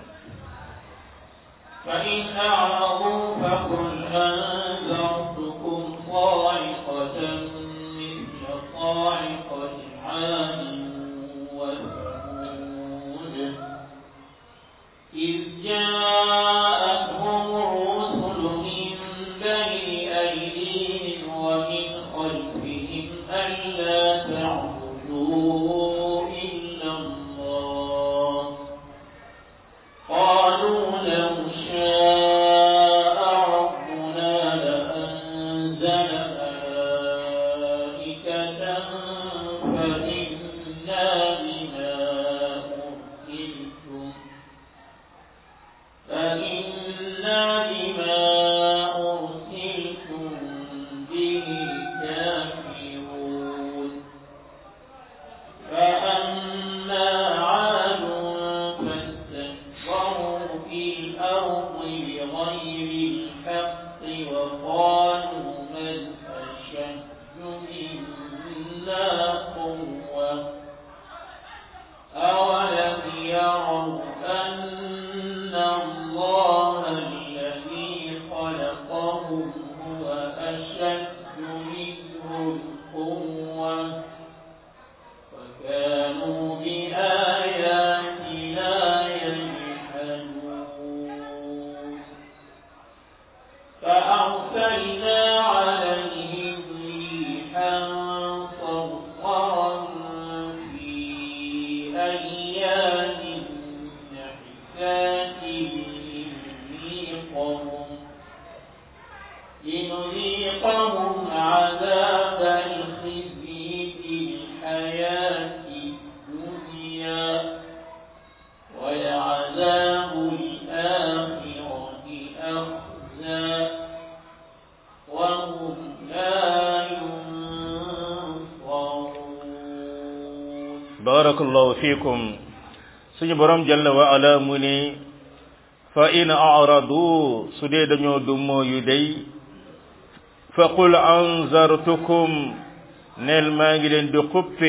فإن أعرضوا فقل أنذرتكم صاعقة صاعقة مثل صاعقة عاد وثمود إذ جاءتهم الرسل من بين أيديهم ومن خلفهم ألا تعبدوا إلا الله قالوا لو شاء ربنا لأنزل ملائكة فإنا بما أرسلتم فإنا بما أرسلتم به كافرون فأما عاد فاستكبروا في الأرض بغير الحق وقالوا من أشد منا قوة أولم يروا أن الله الذي خلقهم هو أشد منهم قوة وكانوا بآياتنا يجحدون فأرسلنا عليهم ريحا صرصرا في أيام نحسات لنذيقهم لنذيقهم عذاب الخزي في الحياة الدنيا ولعذاب الآخرة أخزى وهم لا ينصرون barakallahu fikum suñu borom jalla wa ala mu ni fa in a'radu su dee dañoo dummoo yu day fa qul anzartukum neel maa ngi leen di xuppe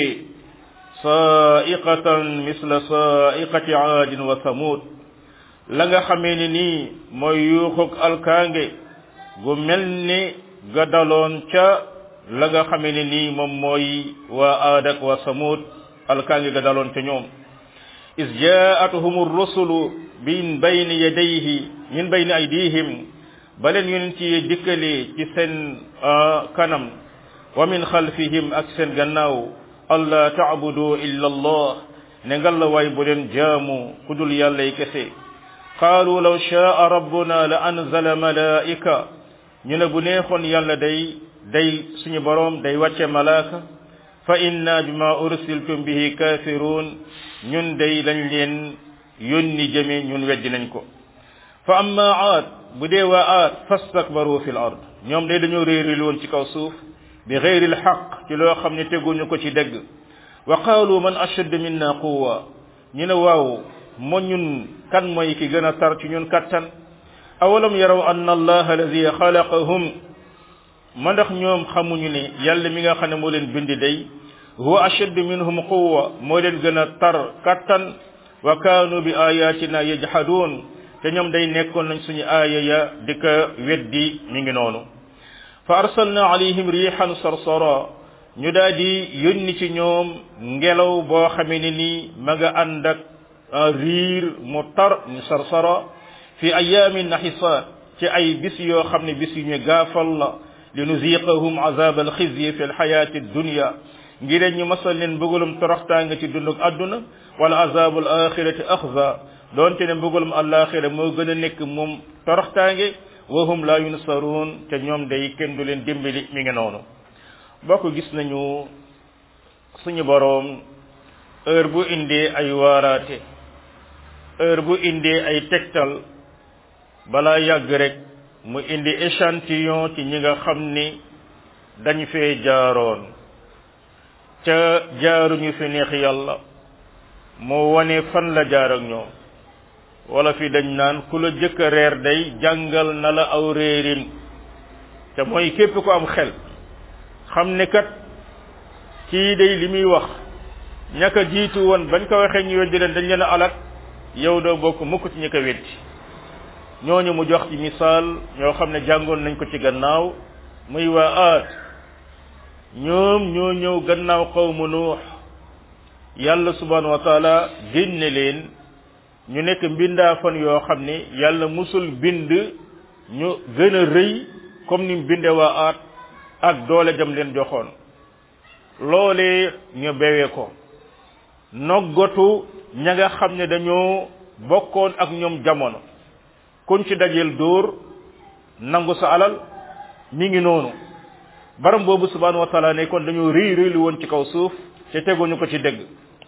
sa'iqatan misla sa'iqati aadin wa samud la nga xamee ni nii mooy yuuxuk alkaange gu mel ni ga daloon ca la nga xamee ni nii moom mooy waa aad ak waa samud alkaange ga daloon ca ñoom is jaatuhum rusulu min bayni yadayhi min bayni aydihim ba leen yonent yi dikkalee ci seen kanam wa min xalfihim ak seen gannaaw allah taabudu illa allah ne ngal la waay bu leen jaamu ku dul yàlla yi kese qaalu law shaa rabbuna la anzala malaika ñu ne bu neexoon yàlla day day suñu boroom day wàcce malaaka fa inna bima ursiltum bihi kafirun ñun day lañ leen yónni jëme ñun weddi nañ ko fa amma aad bu dee waa aad fastakbaru fi l ard ñoom day dañoo réeril woon ci kaw suuf bi xeyri lxaq ci loo xam ne teguñu ko ci dëgg wa qaalu man ashad minna quwa ñu ne waaw moo ñun kan mooy ki gën a tar ci ñun kattan awalam yaraw anna allaha alladi xalaqahum ma ndax ñoom xamuñu ne yàlla mi nga xam ne moo leen bindi day huwa ashaddu minhum quwwa moo leen gën a tar kattan wa kaanu bi ayatina yajhaduun te ñoom day nekkoon nañ suñu aaya ya di ko weddi mi ngi noonu fa arsalna alayhim rihan sarsara ñu daal di yónni ci ñoom ngelaw boo xamee ne nii ma nga ànd ak riir mu tar mu sarsara fi ayaamin naxisaat ci ay bis yoo xam ne bis yu ñu gaafal la linuziqahum azab alxizyi fi alxayati dunya ngir ñu masal leen mbëggalum toroxtaanga ci dunduk àdduna wala azabul axirati axza doonte ne mbëggalum alaxira moo gën a nekk moom toroxtaange wa hum la yunsaruun te ñoom day kenn du leen dimbali mi ngi noonu bokk gis nañu suñu boroom heure bu indee ay waaraate heure bu indee ay tegtal balaa yàgg rek mu indi échantillon ci ñi nga xam ni dañ fee jaaroon ca jaaruñu fi neex yàlla moo wane fan la jaar ak ñoom wala fi dañ naan ku la jëkk a reer day jàngal na la aw réerin te mooy képp ko am xel xam ne kat kii day li muy wax ñaka jiitu woon bañ ko waxee ñu weddi leen dañ leen a alak yow doo bokk mukk ci ñi ko weddi ñooñu mu jox ci misaal ñoo xam ne jàngoon nañ ko ci gannaaw muy waa aat ñoom ñoo ñëw gannaaw qawmu nuux yàlla subhanahu wa taala génne leen ñu nekk mbindaafan yoo xam ne yàlla musul bind ñu gën a rëy comme ni mu binde waa aat ak doole jam leen joxoon loolee ñu bewee ko noggatu ña nga xam ne dañoo bokkoon ak ñoom jamono kuñ ci dajeel dóor nangu sa alal mi ngi noonu baram boobu subhanahu wa taala ne kon dañoo rëy rëylu woon ci kaw suuf te teguñu ko ci dëgg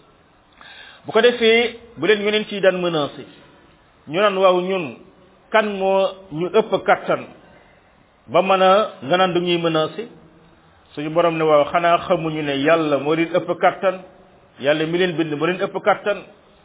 bu ko defee bu leen yeneen ciy daan menacé ñu naan waaw ñun kan moo ñu ëpp kattan ba mën a nga naan du ñuy menacé suñu borom ne waaw xanaa xamuñu ne yàlla moo leen ëpp kattan yàlla mi leen bind moo leen ëpp kattan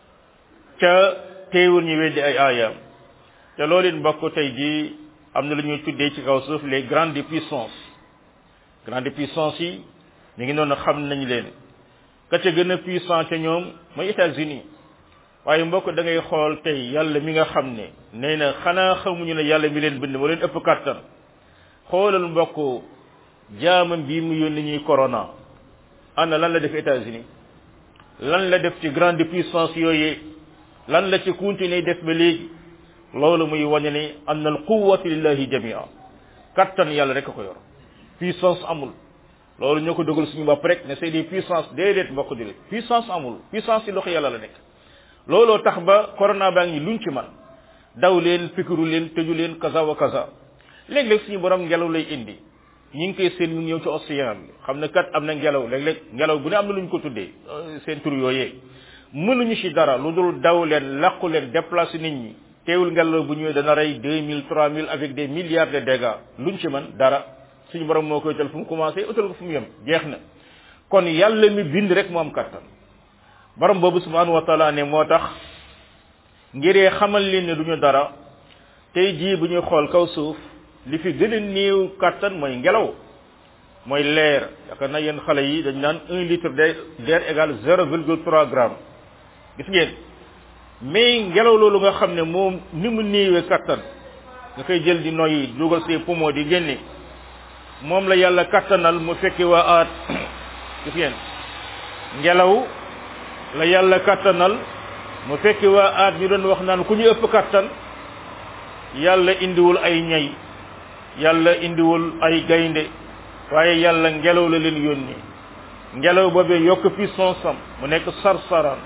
ca teewul ñu weddi ay aayaam te loolu it mbokk tey jii am na lu ñuy tuddee ci kaw suuf les grandes puissances grandes puissances yi ñu ngi noonu xam nañ leen ka ca gën a puissant ca ñoom mooy États-Unis waaye mbokk da ngay xool tey yàlla mi nga xam ne nee na xanaa xamuñu ne yàlla mi leen bind moo leen ëpp kattan xoolal mbokk jaamam bii mu yónni ñuy corona ana lan la def États-Unis lan la def ci grande puissance yooyu lan la ci continuer def ba léegi loolu muy wane ne anna al quwwatu lillahi jamia kattan yàlla rek a ko yor puissance amul loolu ñoo ko dogal suñu bopp rek ne c'est des puissances déedéet mbokk julit puissance amul puissance ci loxo yàlla la nekk looloo tax ba corona baa ngi luñ ci man daw leen pikiru leen tëju leen kaza wa kaza léeg-léeg suñu borom ngelaw lay indi ñi ngi koy seen mu ñëw ci océan bi xam ne kat am na ngelaw léeg-léeg ngelaw bu ne am na lu ñu ko tuddee seen tur yooyee mënuñu ci dara lu dul daw leen laqu leen déplacer nit ñi teewul ngelaw bu ñëwee dana rey deux mille trois mille avec des milliards de dégâts luñ ci man dara suñu borom moo koy utal fu mu commencé utal ko fu mu yem jeex na kon yàlla mi bind rek mu am kattan borom boobu subhanahu wa taala ne moo tax ngiree xamal leen ne duñu dara tey jii bu ñuy xool kaw suuf li fi gën a néew kattan mooy ngelaw mooy leer yaakaar na yéen xale yi dañ naan un litre d'air égal zéro virgule trois grammes gis ngeen mais ngelaw loolu nga xam ne moom ni mu néewee kattan nga koy jël di noyyi dugal say poumon di génne moom la yàlla kattanal mu fekki waa aat gis ngeen ngelaw la yàlla kattanal mu fekki waa aat ñu doon wax naan ku ñu ëpp kattan yàlla indiwul ay ñay yàlla indiwul ay gaynde waaye yàlla ngelaw la leen yónni ngelaw boobee yokk puissance am mu nekk sarsaraan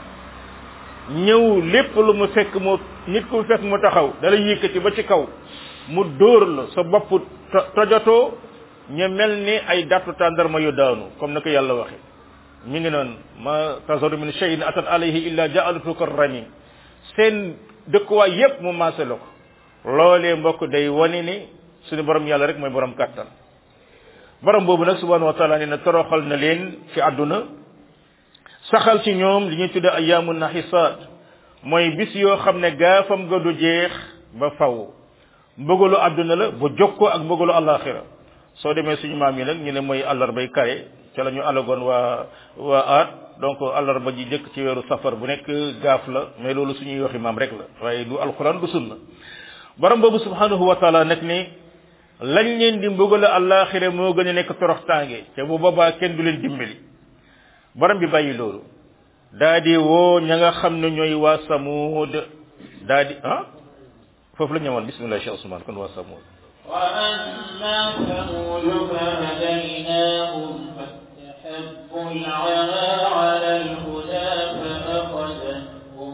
ñëw lépp lu mu fekk mu nit ku fekk mu taxaw dala yëkkati ba ci kaw mu dóor la sa bopp tojatoo ñu mel ni ay dattu tàndarma yu daanu comme na ko yàlla waxe ñu ngi noonu ma tazaru min shay'in atat alayhi illa ja'alatu karrami seen dëkkuwaay yépp mu maase la ko loolee mbokk day wane ni suñu borom yàlla rek mooy borom kàttan borom boobu nag subhanahu wa taala nee na toroxal na leen ci àdduna saxal ci ñoom li ñuy tudde ayaamu naxisaat mooy bis yoo xam ne gaafam nga du jeex ba faw mbëgalu àdduna la bu jokkoo ak mbëgalu àllaaxira soo demee suñu maam yi nag ñu ne mooy àllarbay kare ca la ñu alagoon waa waa aat donc àllarba ji jëkk ci weeru safar bu nekk gaaf la mais loolu suñuy waxi maam rek la waaye du alquran du sunna borom boobu subhanahu wa taala nag ne lañ leen di mbëgale àllaaxira moo gën a nekk toroxtaange te bu boobaa kenn du leen dimbali borom bi bàyyi loolu daa di woo ña nga xam ne ñooy waa samuud daa di ah foofu la ñëwoon bismillah cheikh ousmane kon waa samuud وأما ثمود فهديناهم فاستحبوا العمى على الهدى فأخذتهم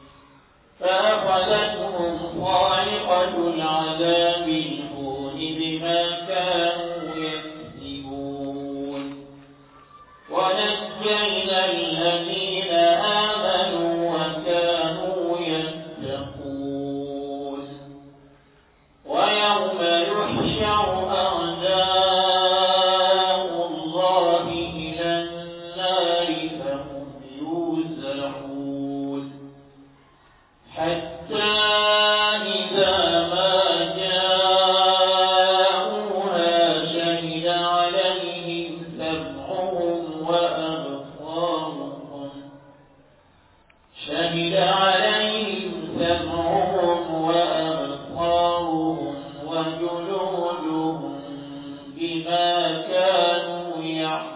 فأخذتهم صاعقة العذاب الهون بما كانوا يكسبون ونجينا الذين آمنوا وكانوا يتقون ويوم يحشر أعداء الله إلى النار فهم يوزعون حتى إذا ما جاءوها شهد عليهم سمعهم وأبصارهم شهد عليهم سمعهم وأبصارهم وجلودهم بما كانوا يعملون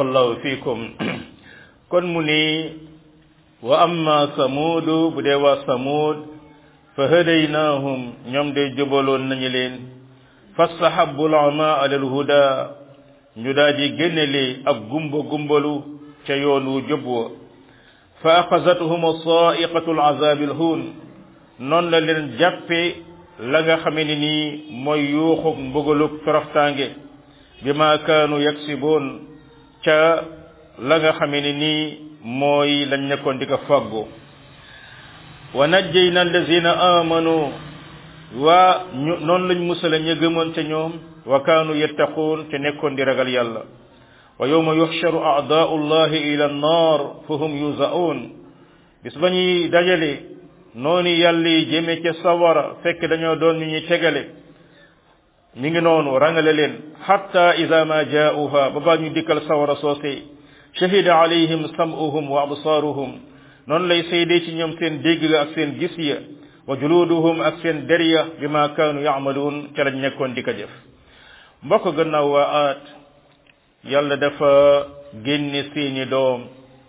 barakallahu fiikum kon mu ni wa amma samuudu bu dee waa samuud fa hadaynaahum ñoom de jubaloon nañu leen fastahabu lama ala alhuda ñu daal di génnele ak gumba gumbalu ca yoon wu jub wa fa axazathum saiqatu alazabi alhuun noonu la leen jàppe la nga xame ne nii mooy yuuxug mbugalug toroxtaange bi ma kaanu yaksiboon ca la nga xame ne nii mooy lañ nekkoon di ko fàggu wa najjayna allazina amanu waa ñu noonu lañ musala ña gëmoon ca ñoom wa kaanu yattaquun ca nekkoon di ragal yàlla wa yawma yuxsharu a'daa'u llahi ila annar fa hum yuzaun bis ba ñuy dajale noonu yàlla yi jëme ca sawara fekk dañoo doon ñu ñuy tegale mi ngi noonu rangale leen hatta ida ma jaa'uha ba baa ñu dikkal sawara soosee shahida alayhim sam'uhum wa absaaruhum noonu lay seede ci ñoom seen dégg ak seen gis ya wa juluduhum ak seen der ya bi ma kaanu yaamaluun ca lañ nekkoon di ko def mbokk gannaaw waa aat yàlla dafa génne seeni doom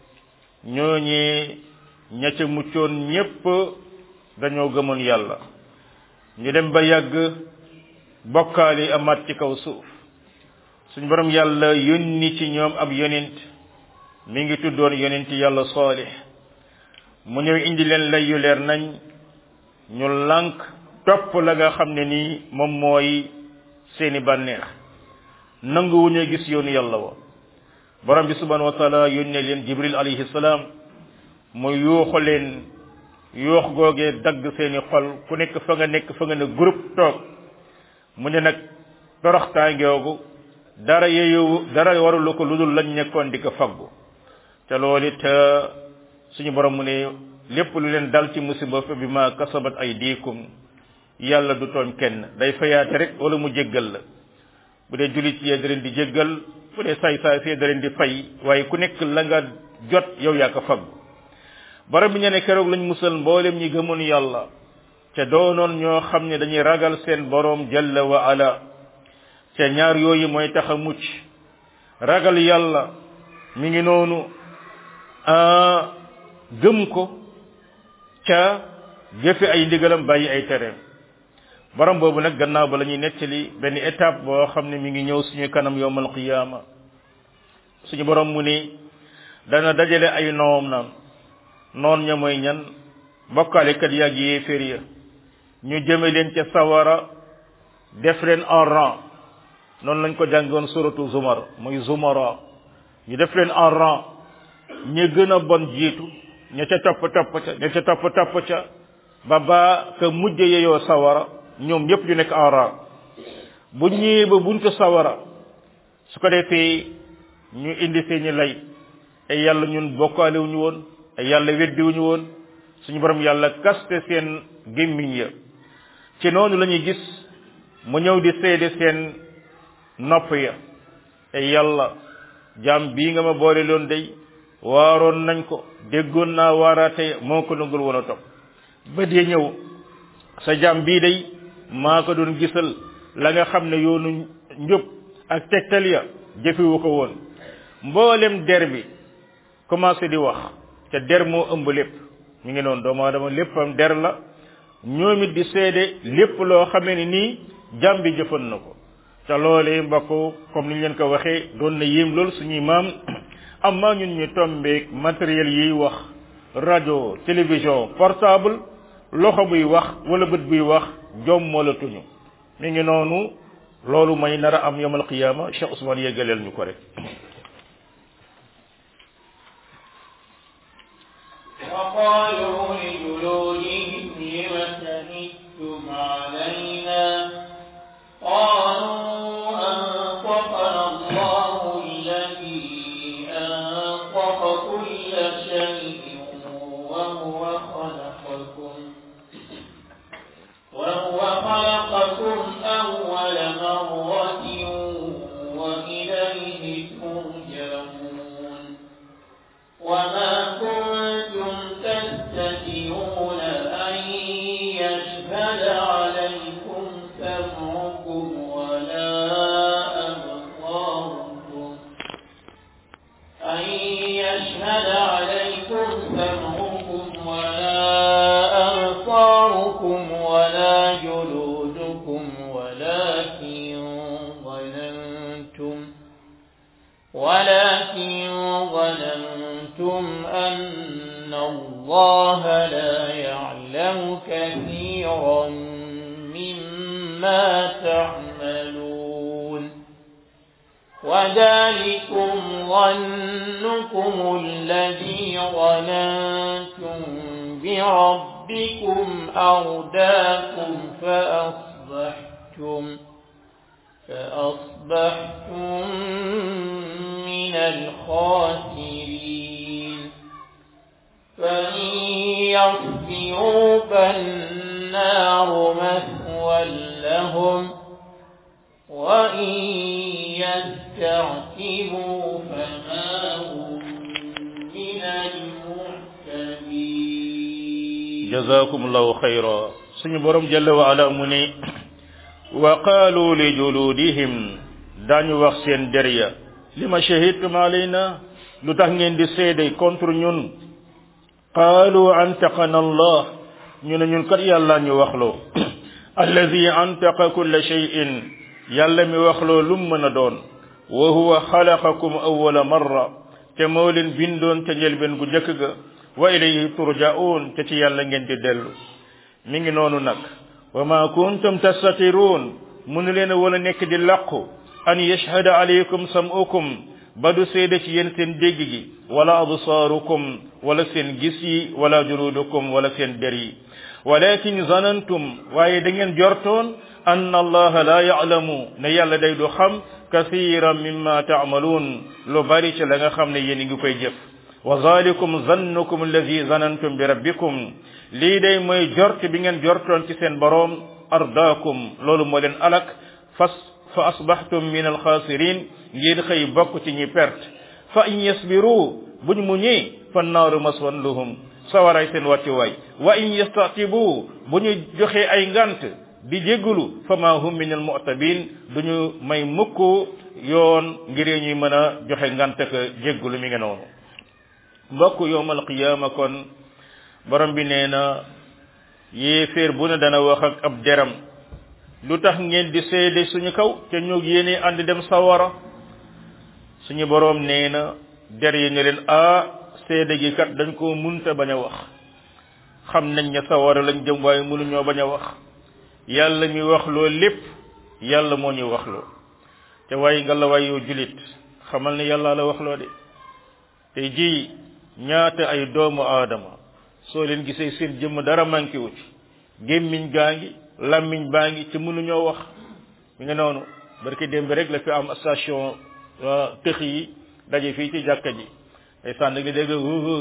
ñooñee ña ca muccoon ñépp dañoo gëmoon yàlla ñu dem ba yàgg bokkaali amaat ci kaw suuf suñ borom yàlla yónni ci ñoom ab yonent mi ngi tuddoon yonent yàlla saalix mu ñëw indi leen lay yu leer nañ ñu lànk topp la nga xam ne nii moom mooy seeni bànneex nangu wu ñu gis yoonu yàlla wa borom bi subhanahu wa taala yónnee leen jibril alayhi salaam mu yuuxu leen yuux googee dagg seeni xol ku nekk fa nga nekk fa nga ne groupe toog mu ne nag toroxtaangoogu dara yeeyu dara warulu ko lu dul lañ nekkoon di ko faggu te loolu it suñu borom mu ne lépp lu leen dal ci musiba fa bi ma kasabat ay diikum yàlla du tooñ kenn day fayaate rek wala mu jéggal la bu dee julit yee da leen di jéggal bu dee saay saay fee da leen di fay waaye ku nekk la nga jot yow yaa ko faggu borom bi ñu ne keroog lañ musal mboolem ñi gëmoon yàlla te doonoon ñoo xam ne dañuy ragal seen borom jalla wa ala te ñaar yooyu mooy tax a mucc ragal yàlla mi ngi noonu gëm ko ca jëfe ay ndigalam bàyyi ay tereem borom boobu nag gannaaw ba la ñuy nettali benn étape boo xam ne mi ngi ñëw suñu kanam yowmal qiyaama suñu borom mu ni dana dajale ay noom naan noon ña mooy ñan bokkaalekat yàgg yéeféer ya ñu jëme leen ca sawara def leen en rang noonu lañ ko jàngoon suratu zumar muy zumara ñu def leen en rang ñi gën a bon jiitu ña ca topp topp ca ña ca topp topp ca ba ba ka mujj yeyoo sawara ñoom ñëpp ñu nekk en rang bu ñëwee ba buntu sawara su ko defee ñu indi seeni lay ay yàlla ñun bokkaale wuñu woon ay yàlla weddi wuñu woon suñu borom yàlla kaste seen gémmiñ ya ci noonu la ñuy gis mu ñëw di seede seen nopp ya ay yàlla jaam bii nga ma boole loon day waaroon nañ ko déggoon naa waaraate moo ko nangul woon a topp ba dee ñëw sa jaam bii day maa ko doon gisal la nga xam ne yoonu njub ak tegtal ya jëfewu ko woon mboolem der bi commencé di wax te der moo ëmb lépp ñu ngi noonu doomu aadama léppam der la ñoom it di seede lépp loo xamee ni nii jaam bi jëfan na ko te loolee mbokk comme ni ñu leen ko waxee doon na yéem loolu suñuy maam amma ñun ñu tombeek matériel yiy wax rajo télévision portable loxo buy wax wala bët buy wax jom moo la tuñu mi ngi noonu loolu may nar a am yomal qiyaama Cheikh Ousmane yeggaleel ñu ko rek وقالوا لجلودهم لم شهدتم علينا قالوا أنطقنا الله الذي أنطق كل شيء وهو خلقكم وهو خلقكم أول مرة وإليه ترجعون وما كنتم تستترون يشهد عليكم سمعكم ولا أبصاركم ولا جلودكم ولكن ظننتم ولكن ظننتم أن الله لا يعلم كثيرا مما تعملون وذلكم ظنكم الذي ظننتم بربكم أرداكم فأصبحتم فأصبحتم من الخاسرين فإن يصبروا فالنار مثوى لهم وإن يستعتبوا فما هم من المعتبين jazakumullahu xayra suñu borom jalla wa ala mu ne wa qaalu li juludihim dañu wax seen der ya lima shahidtum alayna lu tax ngeen di seede contre ñun qaalu antaqana allah ñu ne ñun kat yàlla ñu waxloo alladi antaqa kulla shay'in yàlla mi waxloo lum mën a doon wa huwa xalaqakum awwala marra te moo leen bindoon ca njëlbeen gu njëkk ga wa ilayhi turja'un te ci yàlla ngeen di dellu mi ngi noonu nag wa ma kuntum tastatiruun mënu leen a wala nekk di làqu an yashhada alaykum sam'ukum ba du seede ci yéen seen dégg gi wala absaarukum wala seen gis yi wala juludukum wala seen der yi walakin zanantum waaye da ngeen jortoon anna allaha la ya'lamu ne yàlla day du xam kathiran mimma ta'malun lu bari ci la nga xam ne yéen ngi koy jëf wa zalikum zannukum alladi zanantum bi rabbikum lii day mooy jort bi ngeen jortoon ci seen boroom ardaakum loolu moo leen alak fas fa asbahtum min alxaasirin ngeen xëy bokk ci ñi perte fa in yasbiru buñ muñee fa naaru maswan lahum sawaray seen wàccuwaay wa in yastatibu bu ñu joxee ay ngant di jéggulu fa ma hum min almu'tabin duñu may mukk yoon ngir ñuy mën a joxe ngant ka jéggulu mi ngi noonu mbokk yowmal qiyaama kon borom bi nee na yéeféer bu ne dana wax ak ab deram lu tax ngeen di seede suñu kaw te ñu yéene ànd dem sawara suñu borom nee na der yi ne leen a seede gi kat dañ koo munta bañ a wax xam nañ ne sawara lañ jëm waaye mënuñoo bañ a wax yàlla mi wax loo lépp yàlla moo ñu wax loo te waaye nga la waay yow julit xamal ne yàlla la wax loo de tey jii ñaata ay doomu aadama soo leen gisee seen jëmm dara manqué wu ci gémmiñ gaa ngi lammiñ baa ngi ci mënuñoo wax mi nga noonu barki démb rek la fi am station tëx yi daje fii ci jàkka ji ay sànn li dégg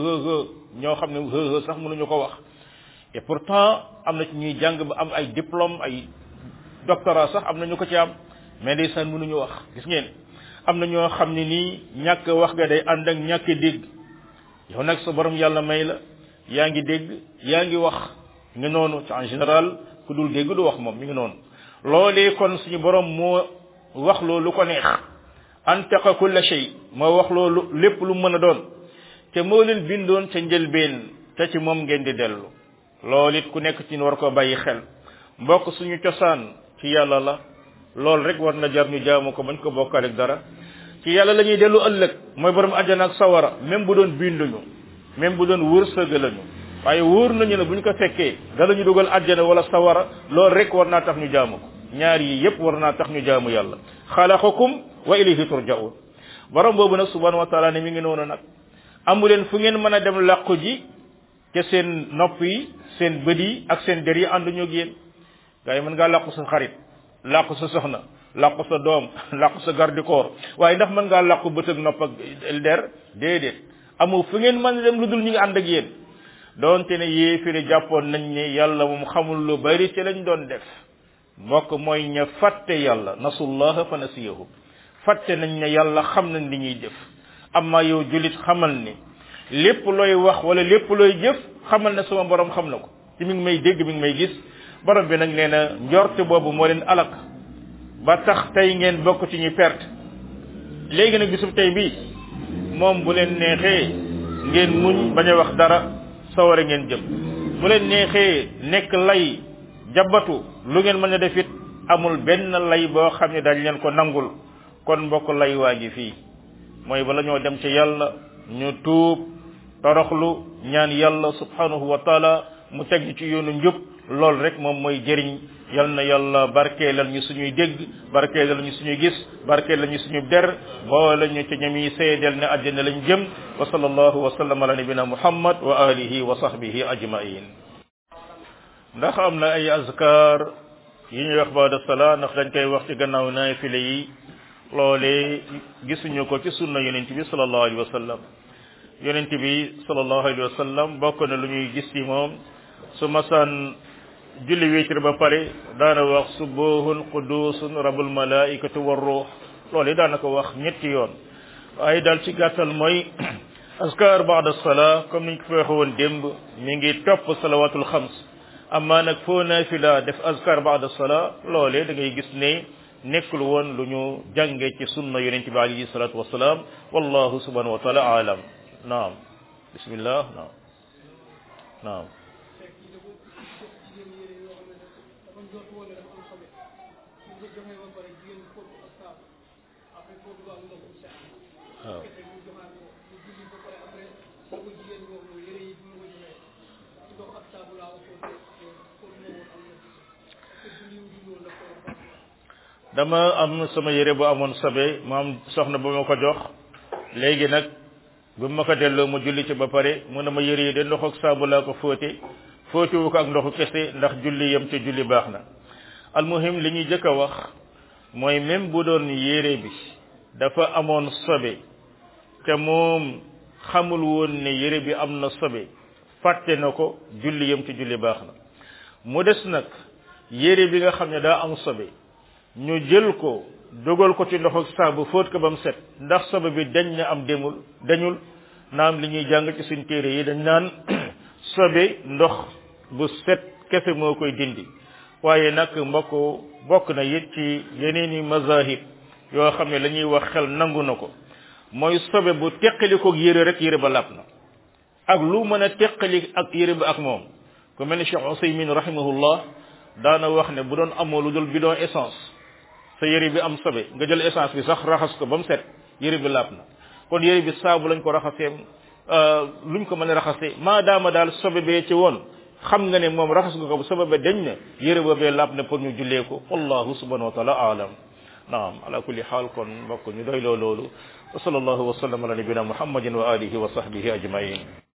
ñoo xam ne sax mënuñu ko wax et pourtant am na ci ñuy jàng ba am ay diplôme ay doctorat sax am na ñu ko ci am mais day sànn mënuñu wax gis ngeen am na ñoo xam ne nii ñàkk wax ga day ànd ak ñàkk dégg yow nag sa borom yàlla may la yaa ngi dégg yaa ngi wax nga noonu ci en général ku dul dégg du wax moom mi ngi noonu loolee kon suñu borom moo wax loolu ko neex antaqa kulla shay moo wax loolu lépp lu mën a doon te moo leen bindoon ca njëlbeen te ci moom ngeen di dellu loolu it ku nekk ci war ko bàyyi xel mbokk suñu cosaan ci yàlla la loolu rek war na jar ñu jaamu ko bañ ko bokkaale ak dara ci yàlla la ñuy dellu ëllëg mooy borom àjjana ak sawara même bu doon binduñu même bu doon wërsëg lañu waaye wóor nañu ne bu ñu ko fekkee dala ñu dugal àjjana wala sawara loolu rek war naa tax ñu jaamu ko ñaar yi yépp war naa tax ñu jaamu yàlla xalaqakum wa ilayhi turja'un borom boobu nag subhanahu wa taala ne mi ngi noonu nag amu leen fu ngeen mën a dem làqu ji ca seen nopp yi seen bët yi ak seen der yi ànduñu ak yéen gaa yi mën ngaa làqu sa xarit làqu sa soxna làqu sa doom làqu sa gardikoor waaye ndax mën ngaa làqu bët ak nopp ak der déedéet amu fu ngeen mën a dem lu dul ñu ngi ànd ak yéen doonte ne yéefiri jàppoon nañ ne yàlla moom xamul lu bari ci lañ doon def mbokk mooy ña fàtte yàlla nasullaha fa nasiyahum fàtte nañ ne yàlla xam nañ li ñuy def amma yow julit xamal ni lépp looy wax wala lépp looy jëf xamal ne sama borom xam na ko ci mi ngi may dégg mi ngi may gis borom bi nag nee na njort boobu moo leen alak ba tax tey ngeen bokk ci ñu perte léegi nag bisub tey bii moom bu leen neexee ngeen muñ bañ a wax dara sawara ngeen jëm bu leen neexee nekk lay jabatu lu ngeen mën a def it amul benn lay boo xam ne dañ leen ko nangul kon mbokk lay waa ngi fii mooy bala ñoo dem ci yàlla ñu tuub toroxlu ñaan yàlla subhanahu wa taala mu teg ñu ci yoonu njub loolu rek moom mooy jëriñ yal na yàlla barkeelal ñu suñuy dégg barkeelal ñu suñuy gis barkeelal ñu suñu der boole ñu ci ñami seedeel ne àjjana lañ jëm wa sallallahu wa sallam ala nabina muhammad wa alihi wa sahbihi ajmain ndax am na ay azkar yi ñuy wax baada salaa ndax dañ koy wax ci gannaaw naafile yi loolee gisuñu ko ci sunna yonent bi sallallahu alayhi wa sallam yonent bi sallallahu alayhi wa sallam bokk na lu ñuy gis ci moom su masaan julli wéetir ba pare daana wax subuhun qudusun rabul malaikatu war ruux loolu daana ko wax ñetti yoon waaye daal ci gàttal mooy askar baada salaa comme niñ ko fi waxe woon démb mi ngi topp salawatul xams amma nag foo naafila def askar baada salaa loolee da ngay gis ne nekkul woon lu ñu jànge ci sunna yonent bi alayhi salatu wasalaam wallahu subhanahu wa taala alam naam bismillah naam naam waaw dama am sama yére bu amoon sobe ma am soxna ba ma ko jox léegi nag bu ma ko delloo ma julli ci ba pare mu ne ma yére yi de ndox ak saabu laa ko fóote fóotewu ko ak ndoxu kese ndax julli yem te julli baax na almuhim li ñuy jëkk a wax mooy même bu doon yére bi dafa amoon sobe te moom xamul woon ne yére bi am na sobe fàtte na ko julli yem te julli baax na mu des nag yére bi nga xam ne daa am sobe ñu jël ko dogal ko ci ndox ak saabu fóot ko ba mu set ndax sobe bi dañ na am demul dañul naam li ñuy jàng ci suñ téere yi dañ naan sobe ndox bu set kese moo koy dindi waaye nag mbokk bokk na it ci yeneen i mazahib yoo xam ne la ñuy wax xel nangu na ko mooy sobe bu teqali ko yére rek yére ba làpp na ak lu mën a teqali ak yére ba ak moom ku mel ni Cheikh Usaymin rahimahullah daana wax ne bu doon amoo lu dul bidon essence sa yére bi am sobe nga jël essence bi sax raxas ko ba mu set yére bi làpp na kon yére bi saabu lañ ko raxasee luñ ko mën a raxasee maadaama daal sobe bee ci woon xam nga ne moom raxas nga ko bu sobe ba dañ na yére boobee làpp na pour ñu jullee ko wallahu subhanahu wa taala aalam naam ala kulli xaal kon mbokk ñu doy loo loolu wa sallallahu wa sallam ala nabina muhammadin wa alihi wa sahbihi ajmain